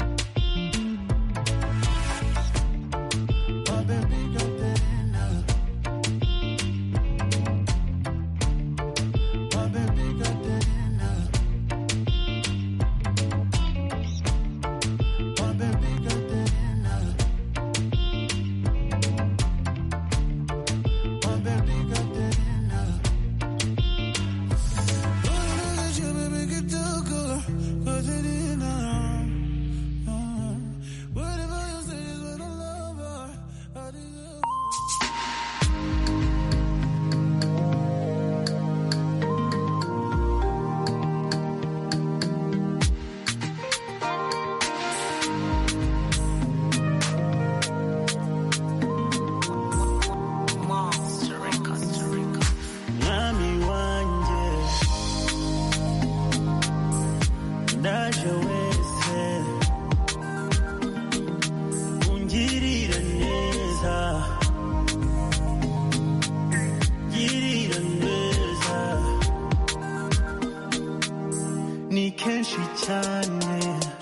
Oh, baby, Katerina. Oh, baby, Katerina. Oh, baby, Katerina. Oh, baby, Katerina. Oh, look at you, baby, Katerina. Katerina. Oh, whatever you say is what I love her. I deserve mwami wanjye ndaje wese ungirira neza girira neza ni kenshi cyane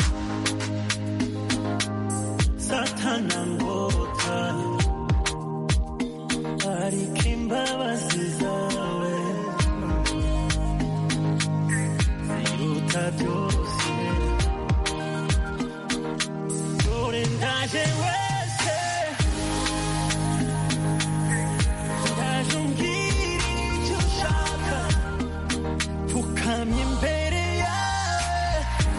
satana ngota ariko imbabazi zawe ziruta byose dore ndaje wese ndaje umbwira icyo ushaka pfukamye imbere yawe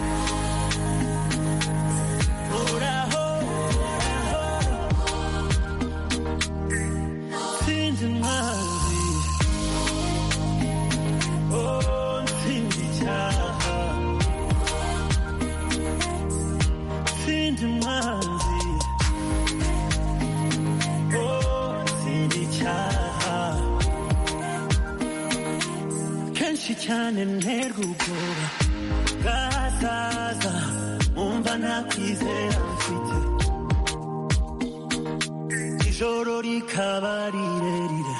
uraho uraho sinzi mwanzi oh nsinzi icyaha sinzi mwanzi oh nsinzi icyaha kenshi cyane nterwa ubwoba bwazaza umva nta kwizera mfite ijoro rikaba rirerire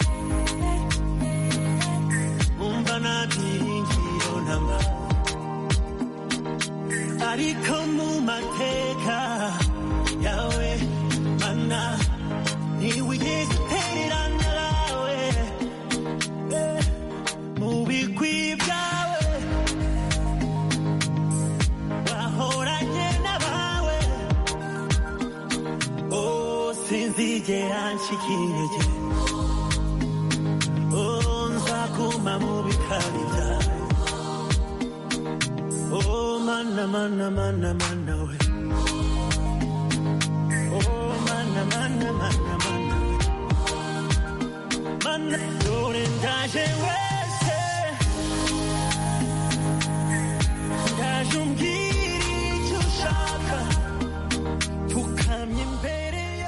umva nta byiringiro ntamba ariko mu mateka yawe mana ntiwigeze utererana nawe Eh, mu bigwi byawe wahoranye n'abawe oh sinzigera ncika intege oh nzaguma mu bikari byawe oh mana mana mana mana we